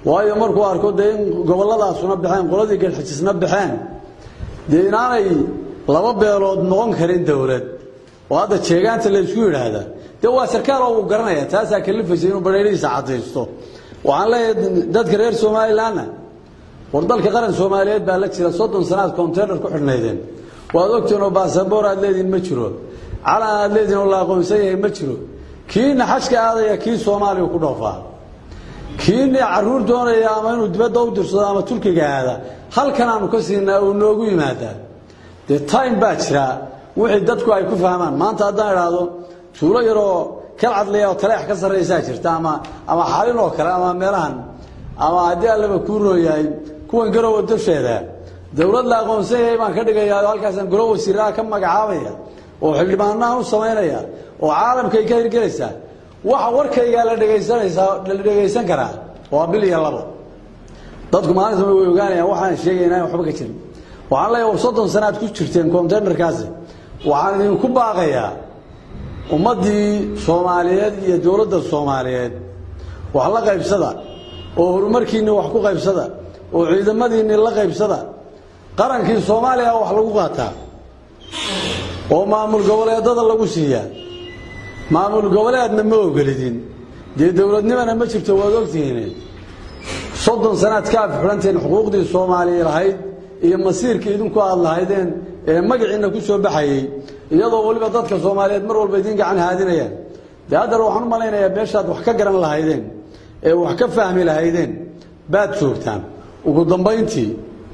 waayo markuu arko dee in gobolladaasuna baxeen qoladii galxijisna baxeen dee inaanay laba beelood noqon karin dowlad oo hadda jeegaanta la isku yidhaahdaa dee waa sarkaal oo uu garanaya taasaa kalifaysa inuu badheerihiisa cadaysto waxaan leeyahay dadka reer somalilanna war dalka qaran soomaaliyeed baa la jira soddon sanaad containar ku xidhnaydeen waad ogtiin oo baasaboor aad leedihin ma jiro calan aad leedihin oo la aqoonsan yahay ma jiro kiina xajka aadaya kii soomaaliya ku dhoofaa kiina caruur doonaya ama inuu dibadda u dirsado ama turkiga aada halkan aanu ka siinaa uu noogu yimaadaa dee time baa jira wixii dadku ay ku fahmaan maanta haddaan idhaahdo tuulo yaroo kalcadlaya oo taleex ka sarraysaa jirta ama ama xalin oo kale ama meelahan ama haddii allaba kuu rooyahay kuwan garowa dusheeda dowlad la aqoonsan yahay baan ka dhigayaa oo halkaasaan golo wasiiraha ka magacaabaya oo xildhibaanaha u samaynaya oo caalamkay ka hirgelaysaa waxa warkaygaa la dhegaysanaysaa la dhegaysan karaa waa bil iyo labo dadku maalinta way ogaanayaan waxaan sheegaynaa in waxba ka jirin waxaan leeyahay soddon sanaad ku jirteen containerkaasi waxaan idinku baaqayaa ummaddii soomaaliyeed iyo dowladda soomaaliyeed wax la qaybsada oo horumarkiinni wax ku qaybsada oo ciidamadiinni la qaybsada qarankii soomaaliya wax lagu qaataa oo maamul goboleedada lagu siiyaa maamul goboleedna ma ogolidin dee dowladnimana ma jirto waad ogtihiin soddon sanaad ka afxidhanteen xuquuqdii soomaaliya lahayd iyo masiirka idinku aad lahaydeen ee magaciinna ku soo baxayey iyadoo weliba dadka soomaaliyeed mar walba idiin gacan haadinayaan dee haddana waxaan u malaynayaa meeshaad wax ka garan lahaydeen ee wax ka fahmi lahaydeen baad joogtaan ugu dambayntii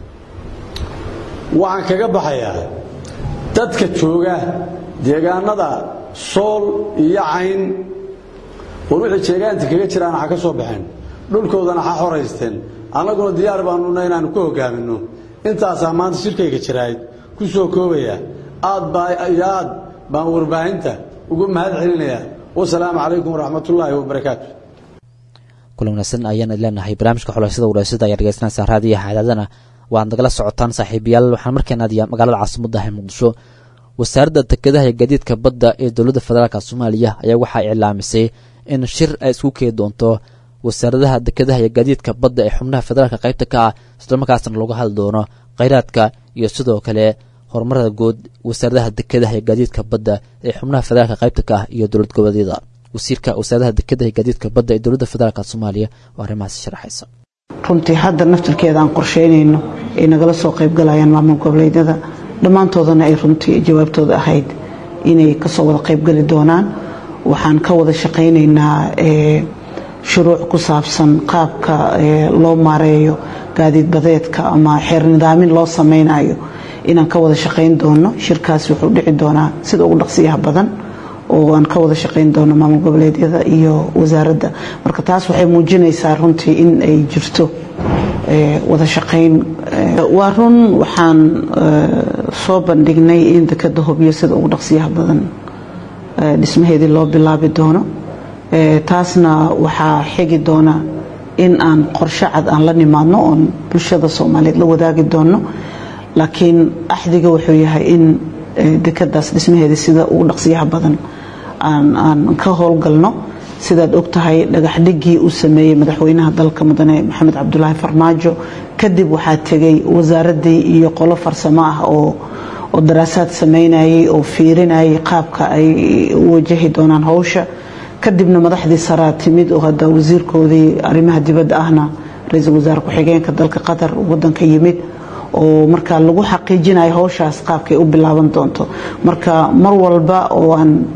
waxaan kaga baxayaa dadka jooga deegaanada sool iyo cayn war wixii jeegaanta kaga jiraan ha ka soo baxeen dhulkoodana ha xoraysteen annaguna diyaar baanuna inaanu ku hogaaminno intaasaa maanta shirkayga jirayd ku soo koobaya aad baa iyo aad baan warbaahinta ugu mahad celinayaa wasalaamu calaykum waraxmatullaahi wabarakaatu kulan wanaagsan ayaan leenahay barnaamijka xulaysada waraysada ayaa dhegeysanaysaan raadiyaha cadaadana waad nagala socotaan saaxiibayaal waxaan markaan aadiyaa magaalada caasimada ah muqdisho wasaaradda dekedaha iyo gaadiidka badda ee dowladda federaalk soomaaliya ayaa waxaa iclaamisay in shir ay isku keeni doonto wasaaradaha dekedaha iyo gaadiidka badda ee xubnaha federaalka qaybta ka ah islamarkaasna looga hadli doono kheyraadka iyo sidoo kale horumarada guud wasaaradaha dekedaha iyo gaadiidka badda ee xubnaha federaalka qaybta ka ah iyo dowlad goboleedyada wasiirka wasaaradaha dekedaha iyo gaadiidka badda ee dowladda federaalk soomaaliya oo arrimahaasi sharaxaysa runtii hadda naftirkeeda aan qorsheynayno ay nagala soo qaybgalayaan maamul goboleedyada dhammaantoodana ay runtii jawaabtooda ahayd inay kasoo wada qaybgali doonaan waxaan ka wada shaqaynaynaa shuruuc ku saabsan qaabka loo maareeyo gaadiid badeedka ama xeer nidaamin loo samaynayo inaan ka wada shaqayn doono shirkaas wuxuu dhici doonaa sida ugu dhaqsiyaha badan oo aan ka wada shaqayn doono maamul goboleedyada iyo wasaaradda marka taas waxay muujinaysaa runtii in ay jirto wada shaqayn waa run waxaan soo bandhignay in dekeda hobyo sida ugu dhaqsiyaha badan dhismaheedii loo bilaabi doono taasna waxaa xigi doona in aan qorshe cad aan la nimaadno oon bulshada soomaaliyeed la wadaagi doono laakiin axdiga wuxuu yahay in dekadaas dhismaheedii sida ugu dhaqsiyaha badan aan ka howlgalno sidaad ogtahay dhagaxdhigii uu sameeyey madaxweynaha dalka mudane maxamed cabdulaahi farmaajo kadib waxaa tegay wasaaradii iyo qolo farsamo ah oo oo daraasaad samaynayay oo fiirinayay qaabka ay u wajahi doonaan howsha kadibna madaxdii saraa timid oo hadda wasiirkoodii arrimaha dibadda ahna ra-iisul wasaare ku-xigeenka dalka qatar wadanka yimid oo markaa lagu xaqiijinayo howshaas qaabkay u bilaaban doonto marka mar walba oo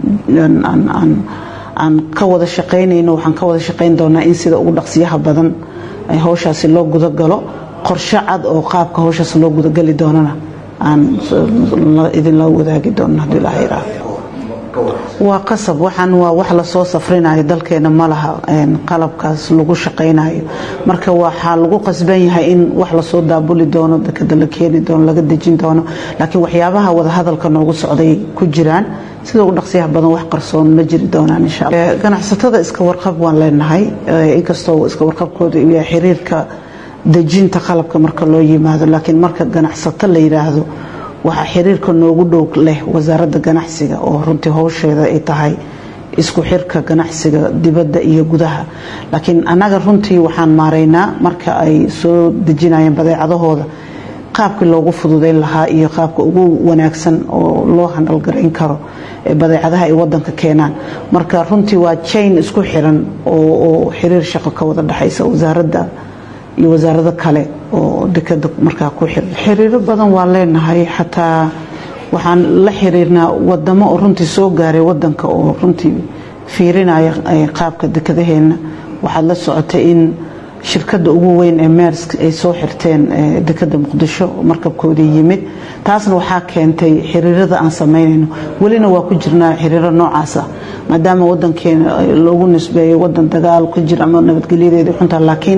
aan ka wada shaqaynayno waxaan ka wada shaqayn doonaa in sida ugu dhaqsiyaha badan howshaasi loo gudagalo qorshe cad oo qaabka howshaas loo gudagali doonana aan idinla wadaagi doono haddii ilaha yiraahdo waa qasab waxaan waa wax lasoo safrinayo dalkeena ma laha qalabkaas lagu shaqaynayo marka waxaa lagu qasban yahay in wax lasoo daabuli doono dekada la keeni doono laga dejin doono laakiin waxyaabaha wadahadalka noogu socday ku jiraan sida ugu dhaqsiyaha badan wax qarsoon ma jiri doonaan insha allah ganacsatada iska warqab waan leenahay inkastoo iska warqabkooda uu yahay xiriirka dejinta qalabka marka loo yimaado laakiin marka ganacsato la yiraahdo waxaa xiriirka noogu dhow leh wasaaradda ganacsiga oo runtii howsheeda ay tahay isku xirka ganacsiga dibadda iyo gudaha laakiin annaga runtii waxaan maaraynaa marka ay soo dejinayeen badeecadahooda qaabkii loogu fududeyn lahaa iyo qaabka ugu wanaagsan oo loo handalgarayn karo badeecadaha ay wadanka keenaan marka runtii waa jain isku xiran oo xiriir shaqo ka wada dhexaysa wasaaradda iyo wasaarado kale oo dekada markaa ku xiran xiriiro badan waa leenahay xataa waxaan la xiriirnaa wadamo oo runtii soo gaaray wadanka oo runtii fiirinaya qaabka dekadaheena waxaad la socotay in shirkadda ugu weyn ee meersk ay soo xirteen dekada muqdisho markabkoodii yimid taasna waxaa keentay xiriirada aan samaynayno welina waa ku jirnaa xiriiro noocaas ah maadaama wadankeena loogu nisbeeyo wadan dagaal ku jira ama nabadgelyadeeda xunta laakiin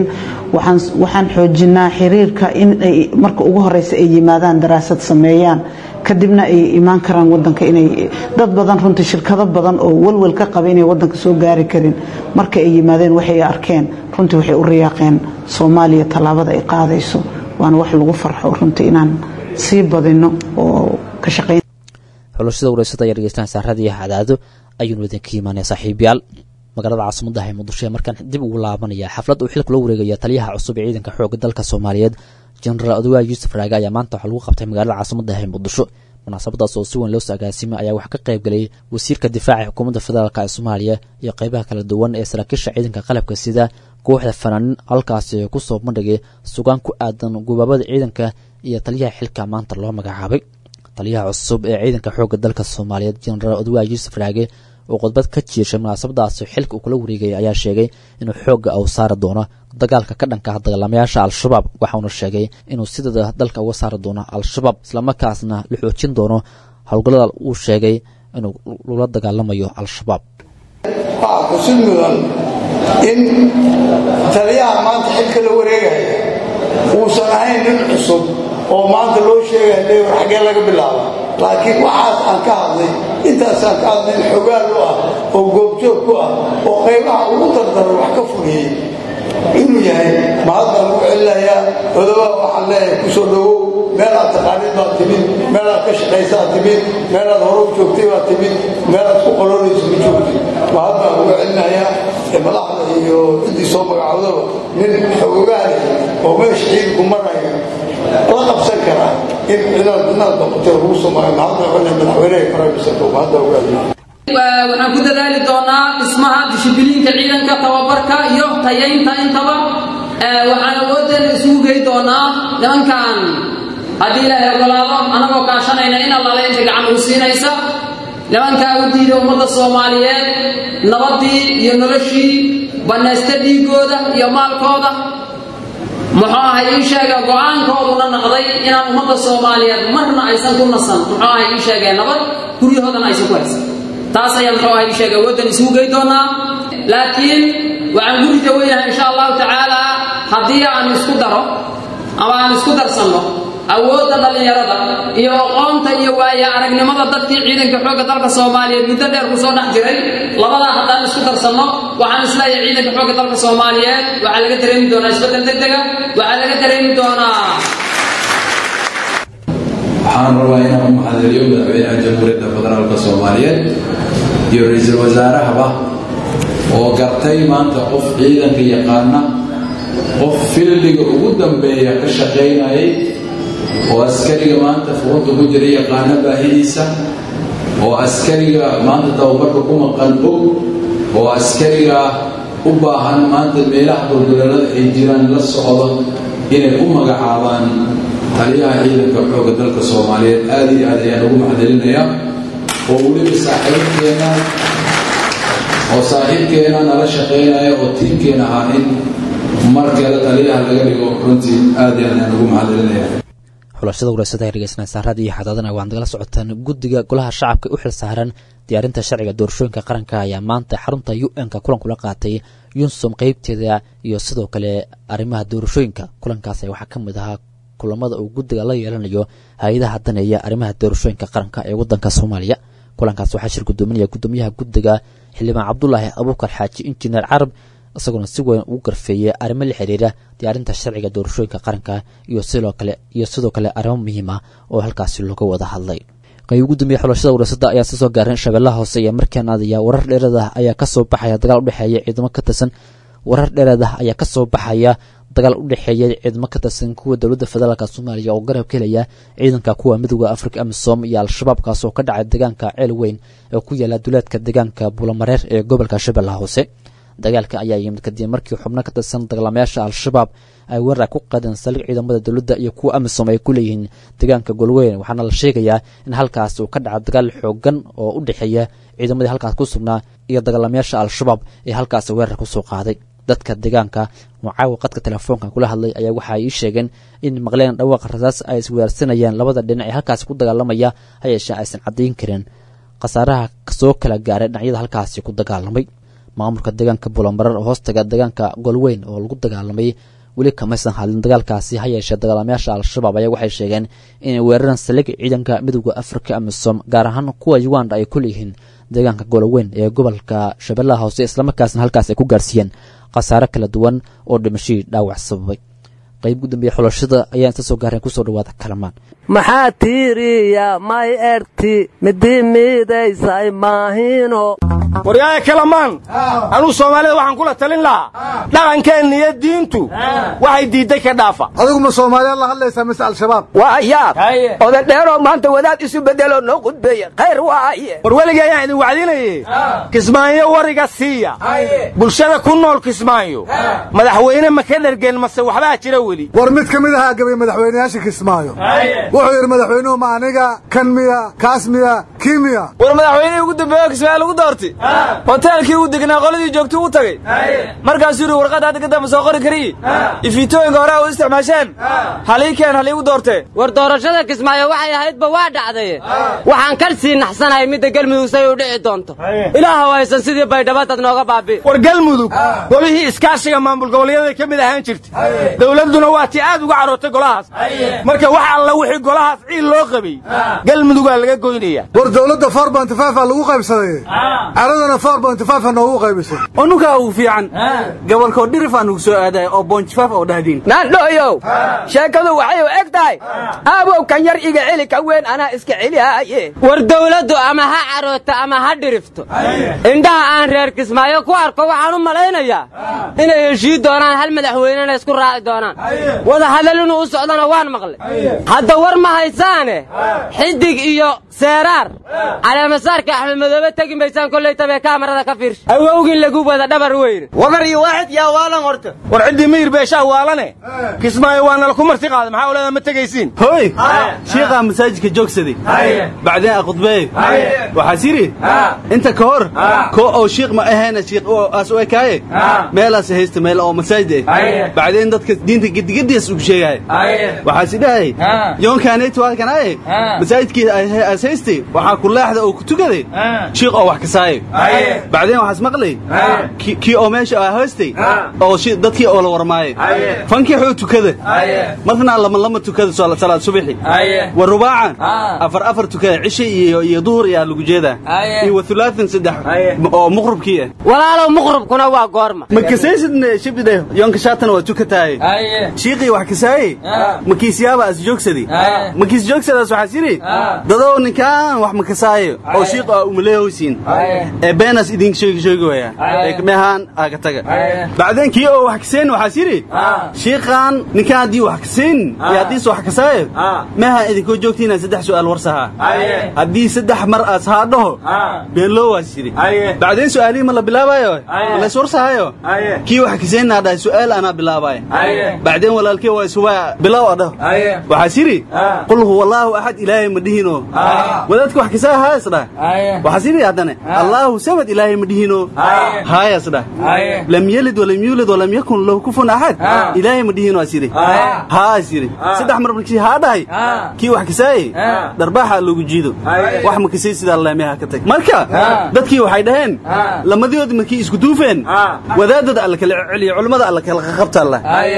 waxaan xoojinaa xiriirka in ay marka ugu horeysa ay yimaadaan daraasad sameeyaan kadibna ay imaan karaan wadanka inay dad badan runtii shirkado badan oo walwal ka qaba inay wadanka soo gaari karin marka ay yimaadeen waxay arkeen runtii waxay u riyaaqeen soomaaliya tallaabada ay qaadayso waana wax lagu farxo runtii inaan sii badino oo ka shaqayn xulashada wareysada ayaa dhegeystaan saaradii cadaado ayuunu idinka imaanaya saaxiibayaal magaalada caasimaddaha ee muqdisho ee markaan dib ugu laabanaya xaflad uu xilka loo wareegaya taliyaha cusub ee ciidanka xoogga dalka soomaaliyeed jenaraal odawaal yuusuf raage ayaa maanta waxaa lagu qabtay magaalada caasimaddaha ee muqdisho munaasabadaas oo si weyn loo sagaasimay ayaa waxaa ka qayb galayay wasiirka difaaca xukuumadda federaalk ee soomaaliya iyo qeybaha kala duwan ee saraakiisha ciidanka qalabka sida kooxda fanaanin halkaasi kusoo bandhigay sugaan ku aadan gubaabada ciidanka iyo taliyaha xilka maanta loo magacaabay taliyaha cusub ee ciidanka xoogga dalka soomaaliyeed jenaraal odawaal yuusuf raage oo khudbad ka jiirshay munaasabadaasi xilka uu kula wareegaya ayaa sheegay inuu xoogga uu saari doono dagaalka ka dhanka ah dagaalamayaasha al-shabaab waxauna sheegay inuu sideeda dalka uga saari doono al-shabaab islamarkaasna la xoojin doono howlgallada uu sheegay inuu lula dagaalamayo al-shabaab waxaa xusid mudan in taliyaha maanta xilka la wareegaya uusan ahayn nin cusub oo maanta loo sheegaya leewar xaggee laga bilaaba laakiin waxaas aan ka hadlay intaasaan ka hadlay in xogaal u ah oo goobjoog ku ah oo qaybaha ugu dardaran wax ka fogiyey inuu yahay mahadbaan ugu celinayaa odobaa waxaan leeyahay ku soo dhowow meelaad taqaanid baad timid meelaad ka shaqaysaad timid meelaad hore u joogtay baad timid meelaad ku qolonaysa ma joogtay mahadbaan ugu celinayaa madaxda iyo ciddii soo magacaawdaba nin xogogaale oo meesha ciidanku maraya la qabsan karaa in inaad inaad noqotay lagu samayo mahadbaan celinayaa madaxweynaha faraamisarka mahadbaan ugu celinayaa waxaan ku dadaali doonaa dhismaha dishibiliinka ciidanka tababarka iyo tayaynta intaba waxaan awoodeena isugu gey doonaa nimankan haddii ilaahay ogolaado anagoo kaashanayna in allaale inta gacan ugu siinaysa nimankaa u diida ummadda soomaaliyeed nabadii iyo noloshii bannaysta dhiigooda iyo maalkooda muxuu ahay ii sheega go-aankooduna naqday inaan ummadda soomaaliyeed marna aysan ku nasan muxuu ahay ii sheegeen nabad guryahoodana aysan ku haysan taas ayaan muxuu ahay ii sheega waddan isugu gey doonaa laakiin waxaan guri jaweynahay insha allahu tacaala haddii aan isku daro ama aan isku darsanno awoodda dhallinyarada iyo aqoonta iyo waaya aragnimada dadkii ciidanka xoogga dalka soomaaliyeed muddo dheer ku soo dhex jiray labadaa haddaan isku darsanno waxaan isleeyahay ciidanka xoogga dalka soomaaliyeed waxaa laga dareemi doonaa isbeddel degdega waxaa laga dareemi doonaa waxaan rabaa inaan u maxadeliyo madaxweynaha jamhuuriyadda federaalka soomaaliyeed iyo ra-iisul wasaarahaba oo gartay maanta qof ciidanka yaqaana qof fildiga ugu dambeeya ka shaqaynayay oo askariga maanta fuqunta ku jira yaqaana baahidiisa oo askariga maanta tababarka ku maqan og oo askariga u baahan maanta meelaha dulduleelada ay jiraan la socdo inay u magacaabaan taliyaha ciidanka xoogga dalka soomaaliyeed aada iyo aad ayaan ugu maxdelinayaa oo weliba saaxiibkeena oo saaxiibkeena nala shaqaynaya oo tiimkeena ahaa in mar kale taliyaha laga dhigo runtii aada iyo aad ayaan ugu maxdelinaya xulashada wareysada ay dhegeystaan saarada iyo xadaadana waa nagala socotaan guddiga golaha shacabka u xil saaran diyaarinta sharciga doorashooyinka qaranka ayaa maanta xarunta u n-ka kulan kula qaatay yunsum qeybteeda iyo sidoo kale arrimaha doorashooyinka kulankaas waxaa ka mid ahaa kulamada uu guddiga la yeelanayo hay-adaha daneeya arrimaha doorashooyinka qaranka ee wadanka soomaaliya kulankaas waxaa shir gudoominaya gudoomiyaha guddiga xildhibaan cabdulaahi abuukar xaaji injineer carab isagoona si weyn ugu garfeeyay arrimo la xiriira diyaarinta sharciga doorashooyinka qaranka iyo sidoo kale iyo sidoo kale arrimo muhiim ah oo halkaasi looga wada hadlay qayb ugu dambeeyey xulashada warasada ayaa soo gaareen shabeellaha hoose iyo markaan aadaya warar dheeraad ah ayaa kasoo baxaya dagaal udhexeeya ciidamo ka tirsan warar dheeraad ah ayaa kasoo baxaya dagaal u dhexeeya ciidamo ka tirsan kuwa dowladda federaalka soomaaliya oo garab ka helaya ciidanka kuwa midooda afrika amisom iyo al-shabaab kaas oo ka dhacay deegaanka ceel weyn ee ku yaala duleedka deegaanka buulamareer ee gobolka shabeellaha hoose dagaalka ayaa yimid kadib markii xubno ka tirsan dagaalamayaasha al-shabaab ay weerar ku qaadeen saldhig ciidamada dowladda iyo kuwa amisom ay ku leeyihiin deegaanka golweyn waxaana la sheegayaa in halkaas uu ka dhaca dagaal xoogan oo u dhexeeya ciidamadii halkaas ku sugnaa iyo dagaalamayaasha al-shabaab ee halkaas weerar kusoo qaaday dadka deegaanka oo caawa qadka telefoonka kula hadlay ayaa waxa ay ii sheegeen in maqleen dhawaaqa rasaas ay isweerarsanayaan labada dhinac ee halkaasi ku dagaalamaya ha yeeshee aysan caddayn karin khasaaraha soo kala gaaray dhinacyada halkaasi ku dagaalamay maamulka deegaanka buulamareer oo hoostaga deegaanka golweyn oo lagu dagaalamay weli kamaysan hadlin dagaalkaasi ha yeeshee dagaalamayaasha al-shabaab ayaa waxay sheegeen inay weeraraan saldhig ciidanka midooda afrika amisom gaar ahaan kuwa uganda ay ku leeyihiin deegaanka goloweyn ee gobolka shabeellaha hoose islamarkaasna halkaas ay ku gaarsiiyeen khasaare kala duwan oo dhimashadii dhaawac sababay qayb ugu dambeeye xulashada ayaa inta soo gaareen kusoo dhawaada kalamaan maxaa tiiriya may erti midi miidaysay maahino waryaaya kalamaan anuu soomaalida waxaan kula talin lahaa dhaqankeenna iyo diintu waxay diidday ka dhaafa adiguma soomaaliyaad la hadlaysaa mise al-shabaab waa yaab odadheeroo maanta wadaad isu beddeloo noo qudbeeya khayr waaye war weligii ayaan idin wacdinaye kismaayo wariga siiya bulshada ku nool kismaayo madaxweyne ma ka dhergen mase waxbaa jira weli war mid ka mid ahaa gabay madaxweynayaasha kismaayo wuxuu yidhi madaxweynuhu ma aniga kan miya kaas miya kii miya war madaxweynihii ugu dambeeyo kismaayo lagu doortay hoteelkii uu degnaa qoladii joogtuu u tagay markaasuu yidhi warqadda hadda kadamba soo qori kariye ifiitooyinka hore u isticmaasheen haliikeen haliigu doortee war doorashada kismaayo waxay ahaydba waa dhacday waxaan kal sii naxsanahay midda galmudug say u dhici doonto ilaaha haysan sidii baydhabadad nooga baabi war galmudug golihii iskaashiga maamul goboleedyada ka mid ahaan jirtay dowladduna waa tii aad uga carootay golahaas marka wax alla wixii golahaas ciil loo qabay galmudugaa laga goynaya war dowladda four bonty five aa lagu qaybsaday caradana four bonty five a noogu qaybisay unukaa ugu fiican gobolkoo dhirif aan ugu soo aadaya oo bonjifaf oo dhahdiin naandhooyow sheekadu waxay u eg tahay aabow kan yar iga celi ka weyn anaa iska celihaaye war dawladdu ama ha carooto ama ha dhirifto indhaha aan reer kismaayo ku arko waxaan u malaynayaa inay heshii doonaan hal madaxweynena isku raaci doonaan wada hadal inuu u socdana waan maqlay hadda war ma haysaane xidig iyo seeraar caleemasaarka axmed madoobe tegi maysaan kollay tabee kaamarada ka fiirsha awowgin lagu wada dhabar weyne wabar iyo waaxid yaa waalan horta war ciddii miyir beeshaa waalane kismaayo waa nala ku marti qaaday maxaa oleeda ma tegaysiin hoy shiiqaa masaajidka joogsaday bacdeen a khudbeey waxaas yidhi inta ka hor koo oo shiiq ma ahayna shiiq aas u ekaaye meelaas haysta meel oo masaajid ah bacdeen dadka diinta gedigedias ugu sheegaaye waxaas idhahay yoonkaanaytu halkanaaye masaajidkii aas haystay waxaa ku leexda oo ku tukaday shiiq oo wax kasaaye bacdeen waxaas maqlay kii oo meesha aa haystay oo dadkii oo la warmaaye fankixuu tukada marna lama lama tukada salaad subaxi wa rubaacan afar afar tukada cishe iyo iyo duhur ayaa lagu jeedaa iyo wa thulaathan saddex oo muqrubkii ah walaalow muqrubkuna waa goorma ma kasaysidne shibidhe yoonka shaatana waa tukataaye shiiqii wax kasaaye makiisyaaba as joogsaday makiis joogsadaas waxaas yidhi dadow ninkaan wax ma kasaayo oo shiiq aa umaleehowsiin ee beenaas idinka sheegi sheegi waya ee meehaan aaga taga bacdeen kii oo wax kaseen waxaas yidhi shiiqaan ninkaan haddii wax kaseen iyo haddiise wax kasaayo meehaan idinkoo joogtiinaan saddex su'aal warsahaa haddii saddex mar aas haa dhaho beenloo waas yidhi bacdeen su'aalihii ma la bilaabayo ma lays warsahayo kii wax kaseenaa dhahay su'aal anaa bilaabaayo bacdeen walaalkii waa isubaa bilow a dhaho waxaas yidhi qul huwa allaahu axad ilaahay ma dhihino wadaadka wax kasaa haayas dhah waxaas yidhi haddane allaahu samad ilaahay ma dhihino haayas dhah lam yelid walam yuulid walam yakun lahu kufun axad ilaahay ma dhihino as yidhi haas yidhi saddex mar markii haa dhahay kii wax kasaaye dharbaaxa loogu jiido wax ma kasay sidaa leemeha ka tag marka dadkii waxay dhaheen lamadiyood markii isku duufeen wadaadada alla kala celiyo culummada alla kala qabta allah marka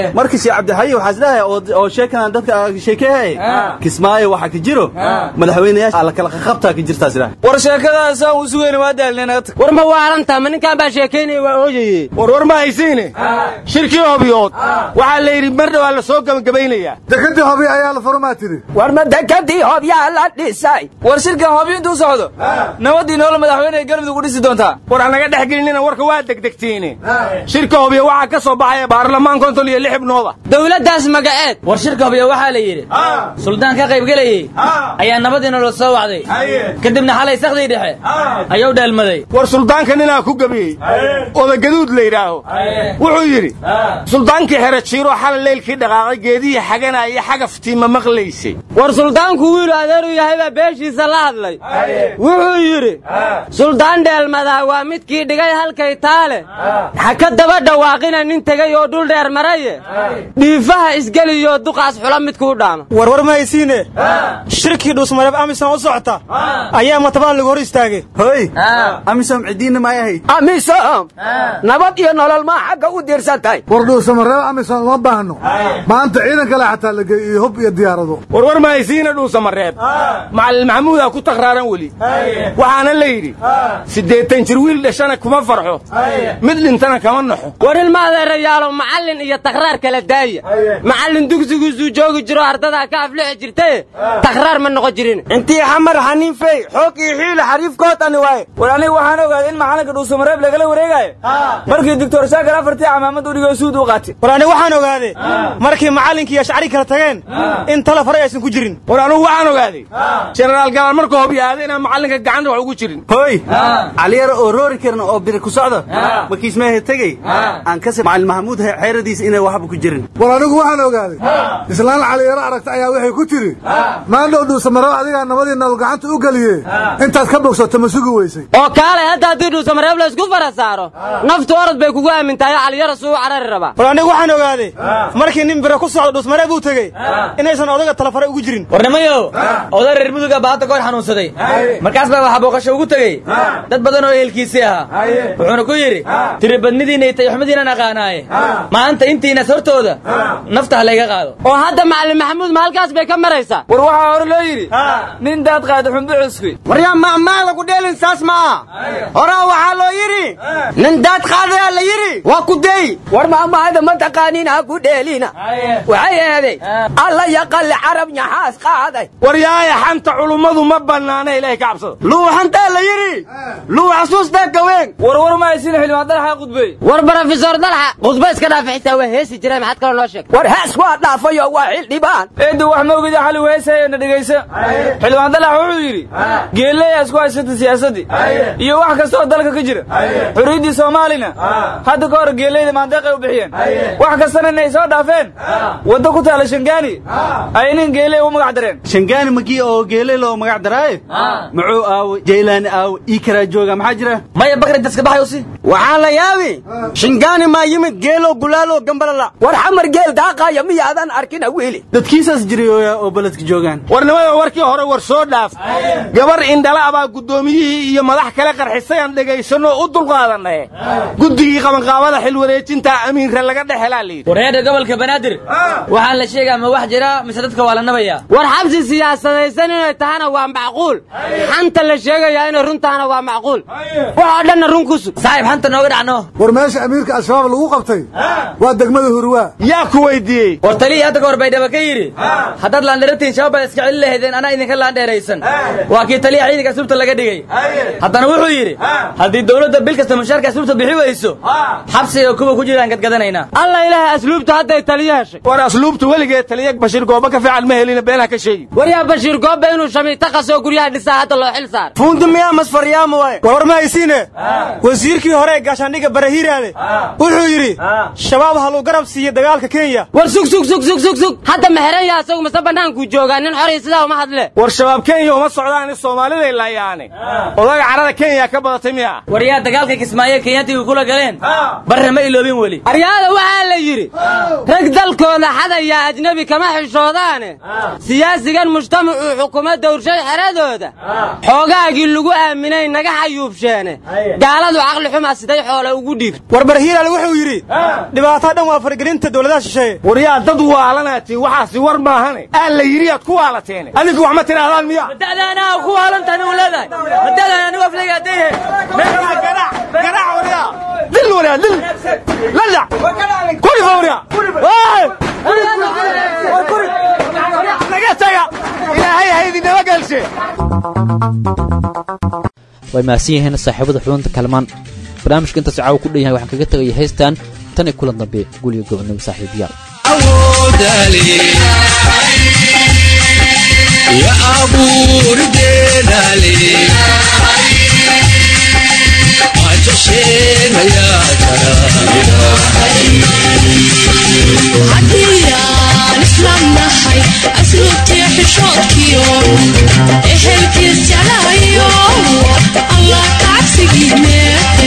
wasiir cabdixayi waxaa isleeyahay oo oo sheekadan dadka sheekeehay kismaayo waxa ka jiro madaxweynayaasha alla kala qaqabtaa ka jirtaa isleeyahay war sheekadaasaan u sugayna waa daalneen war ma waalantaa ma ninkaan baa sheekaynaya waa ooyaye war war ma haysiine shirkii hobyood waxaa la yidhi mar dhawaa la soo gabagabaynayaa dekadii hobyo ayaa la furmaa tiri war ma dekadii hobyaa la dhisay war shirkan hobyo intuu socdo nabadii noola madaxweyne galmudug u dhisi doontaa war aan naga dhex gelinina warka waa degdegtiine shirka hobyo waxaa ka soo baxaya baarlamaan konton iyo lix xibnooda dowladdaas magaceed war shirka hobyo waxaa la yidhi suldaan ka qaybgelayey ayaa nabadii nolol soo wacday kadibna xalay sakdii dhexe ayuu dheelmaday war suldaanka ninaa ku gebiyey odagaduud la yidhaaho wuxuu yidhi suldaankii xere jiiro xalay leylkii dhaqaaqay geedihii xagana iyo xagaftiima maqlaysay war suldaanku wiilu adeeru yahay baa beeshiisa la hadlay wuxuu yidhi suldaan dheelmadaa waa midkii dhigay halkay taale ha ka daba dhawaaqina nin tegey oo dhul dheer maraye dhiifaha isgeliyo duqaas xula midkuu dhaama warwar ma haysiine shirkii dhuusmareeb amisom u socota ayaa matabaan lagu hor istaagay hoy amisom cidiinna maay ahayd amisom nabad iyo nolol maa xagga u diirsantay war dhuusamareeb amisom uma baahno maanta ciidan kale xataa la geey iyo hub iyo diyaarado war war ma haysiina dhuusamareeb macalin maxamuudaa ku takraaran weli waxaana la yidhi siddeetan jir wiil dhashana kuma farxo mid dhintana kama naxo war ilma adeerayaalo macallin iyo takraar kala daaya macallin dugsigiisuu joogi jiro ardadaa ka aflixi jirtaye takraar ma noqon jirin intii xamar xaniin fey xoog iyo xiila xariifkoodani waaye war aniga waxaan ogaaday in macalinka dhuusamareeb lagala wareegayo markii doctor shaakir afartii camaamad u dhigoo suud u qaatay war aniga waxaan ogaaday markii macallinkii iyo shacri kala tageen in tala fare aysan ku jirin war anigu waxaan ogaaday jenaraal galaan markuu hobyaaday inaan macallinka gacanta wax ugu jirin hoy caliyar oo roori karin oo biri ku socda markiis meehe tegey aan kasi macalin maxamuud xeeradiisa inay waxba ku jirin war anigu waxaan ogaaday islaan caliyaro aragta ayaa waxay ku tiri maandhow dhuusamareeb adigaa nabadii nolol gacanta u geliye intaad ka bogsato ma sugi weysay oo kaalay hadda haddii dhuusamareeb la isku fara saaro naftu orod bay kugu aamintahay caliyara suu u carari rabaa war anigu waxaan ogaaday markii nin bire ku socda dhuusmareeb uu tegey inaysan odaga talafare ugu jirin warnimayow oday reer muduga baa hadda goor xanuunsaday markaas baa waxa booqasho ugu tegey dad badan oo ehelkiisii ahaa wuxuuna ku yidhi tiribadnidiinna iyo tayaxumidiinan aqaanaaye maanta intiinas hortooda nafta ha layga qaado oo hadda macalin maxamuud ma halkaas bay ka maraysaa war waxaa hore loo yidhi nin daad qaada xumbucusku waryaa macmaa lagu dheelin saas ma aha horaa waxaa loo yidhi nin daad qaadayaa la yidhi waa ku dey war maamahada ma taqaaniin ha ku dheelina waxay eeday alla yaqalli carab nyaxaas qaaday war yaaya xanta culummadu ma bannaana ilaahay ka cabsada luuxantaa la yidhi luu xasuustaa gaween war war ma haysina xildhibaan dalxa qudbey war brofesor dalxa khudba iska dhaafa xitaa waa heesi jireen maxaad kaloo noo sheeg war hees waa dhaafayo waa xildhibaan eeddu wax ma ogida xali weesayna dhegaysa xildhibaan dalax wuxuu yidhi geeleeyaa isku haysata siyaasaddii iyo wax kasta oo dalka ka jira xuriyaddii soomaalina hadda ka hor geeleyda maandeeqay u bixiyeen wax kastana inay soo dhaafeen waddo ku taala shangaani ay nin geeley u magac dareen shangaani makii oo geele loo magac daraaye muxuu aawo jaylaani aawo ii karaa jooga maxaa jira maya bakri daska baxay usi waxaan la yaabi shingaani maa yimid geelo gulaalo gambalala war xamar geel daaqaaya miyaadan arkina wiili dadkiisaas jiray oo beledka joogaan warnimada warkii hore war soo dhaaf gabar indhala abaa guddoomiyihii iyo madax kale qarxisay aan dhegaysanno u dulqaadannaye guddigii qabanqaabada xil wareejinta amiinka laga dhex helaa layidhi wareedha gobolka banaadir waxaan la sheegaa ma wax jira mise dadka waa la nabayaa war xabsi siyaasadaysan inay tahana waa macquul xanta la sheegayaa inay run tahana waa macquul waxoo dhanna run ku sug saaxiib xanta nooga dhacno war meesha amiirka al-shabaab lagu qabtay waa degmada hurwaa yaa ku weydiiyey war talihii hadda kahor baydhaba ka yidhi haddaad laandheeratiin shabaab baad iska celi lahaydeen anaa idinka laandheeraysan waa kii taliya ciidanka asluubta laga dhigay haddana wuxuu yidhi haddii dowladda bil kasta mushaarka asluubta bixi weyso xabsiga kuwa ku jiraan gadgadanaynaa alla ilaahay asluubta hadday taliyo heshay war asluubta weligeed taliya bashiir gooba ka fiican ma helina beenaha ka sheegi war yaa bashiir gooba inuu shamiita qasoo guryaha dhisaa hadda loo xil saar fuundi miyaa masfaryaama waay war war ma haysiine wasiirkii hore ee gaashaandhigga barahiiraale wuxuu yidhi shabaab haluu garab siiye dagaalka kenya war sug sug sug sug sug sug hadda ma xeran yaa asagu mase bannaankuu joogaa nin xoray sidaa uma hadle war shabaab kenya uma socdaan soomaaliday laayaane odaga carada kenya ka badatay miya war yaa dagaalka kismaayo kenyaatiga kula galeen barre ma iloobin weli aryaada waxaa la yidhi rag dalkooda xadaya ajnebi kama xishoodaane siyaasigan mujtamacuu xukumo dowrshay xeradooda xoogaagii lagu aaminay naga xayuubsheene gaaladu caqli xuma siday xoole ugu dhiib warbar hiilaal wuxuu yidhi dhibaato dhan waa faragelinta dowladaha shisheeye waryaa dad waalanaati waxaasi war maahane aan la yidhi aad ku waalateene adinku wax ma tidhaahdaan miya madadaanaa ku waalantahay u leedahay madadaan anigu aflagaadayhe dil waryaa dil ladac kurifa waryaa naga taga ilaahay haydi naba gelshe way mahadsan yihiin saaxiibada xubinta kalmaan barnaamijka intaas caawa ku dhan yahay waxaan kaga tegaya haystaan tan iyo kulan dambe guliga gobonimo saaxiibayaal ya abuurdeedale haddiyaan islaamnahay asluubtii xishoodkiyo ehelkiis jeclahayo allah kacabsigiine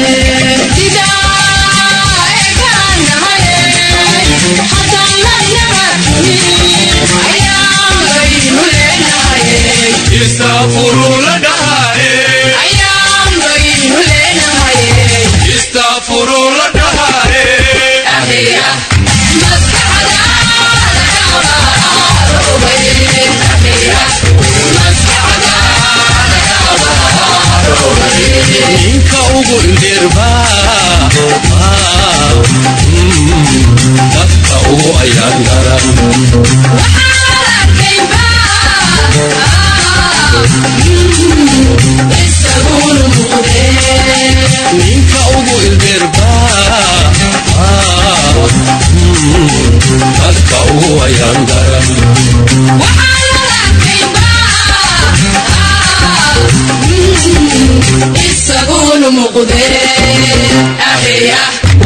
Istafuru la dhahaye Istafuru la dhahaye ninka ugu indirba dadka ugu ayaan garan ninka ugu indirba dadka ugu ayaan garan isaguna muuqde akhriya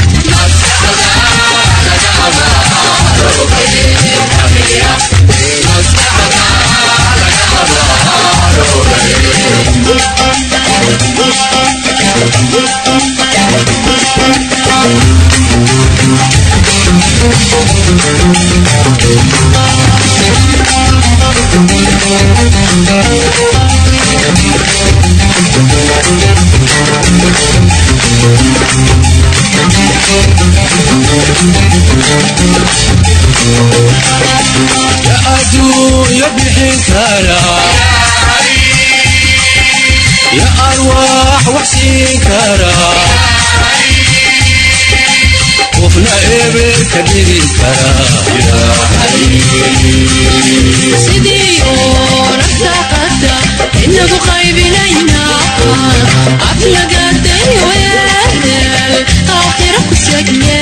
ya adduunya bixin kara ya arwaax wax siin kara qofna eber ka dhigi kara sidii oo naftaaqada inagu qaybinayna aflagaday weel aakhira ku segne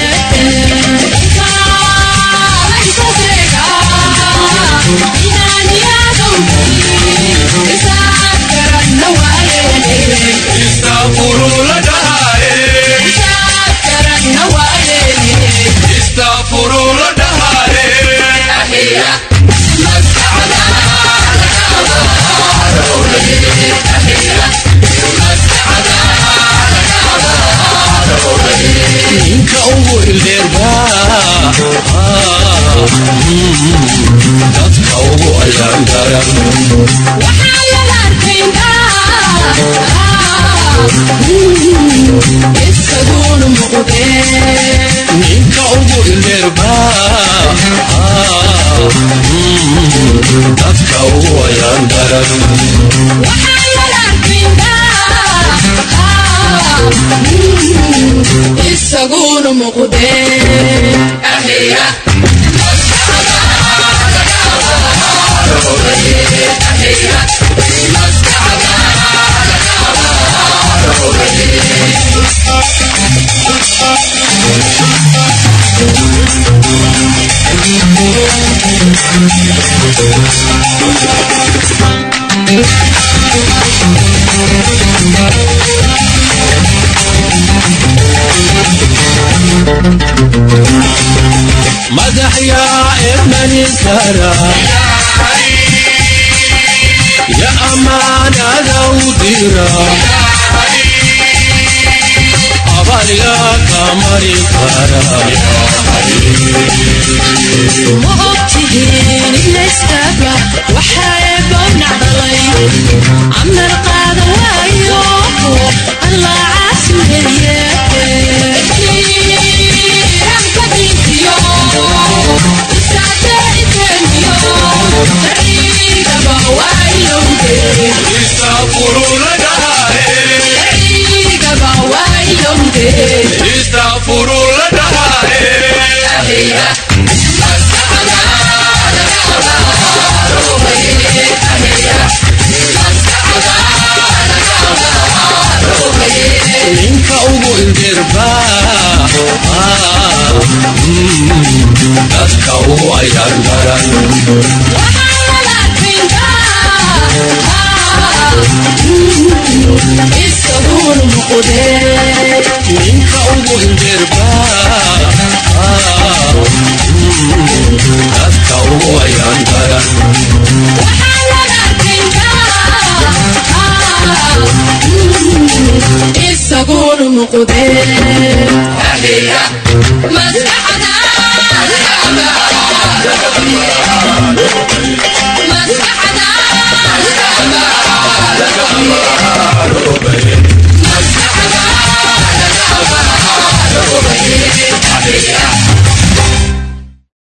Istafuru la dhahaye Istafuru la dhahaye ninka ugu ildeerba dadka ugu ayaan garan isaguna muuqde ninka ugu ildeerba dadka ugu ayaan garan isaguna muuqde akhriya madax yaa ermanin kara ya amaanada u dira abaliga kamari ma ogtihiin inayskaba waxaa bownac dhalay camal qaada waayo allah caasimeeye ninka ugu ildirba dadka ugu ayaan garan ninka ugu ildirba dadka ugu ayaan garan isaguna muqdee maskaxda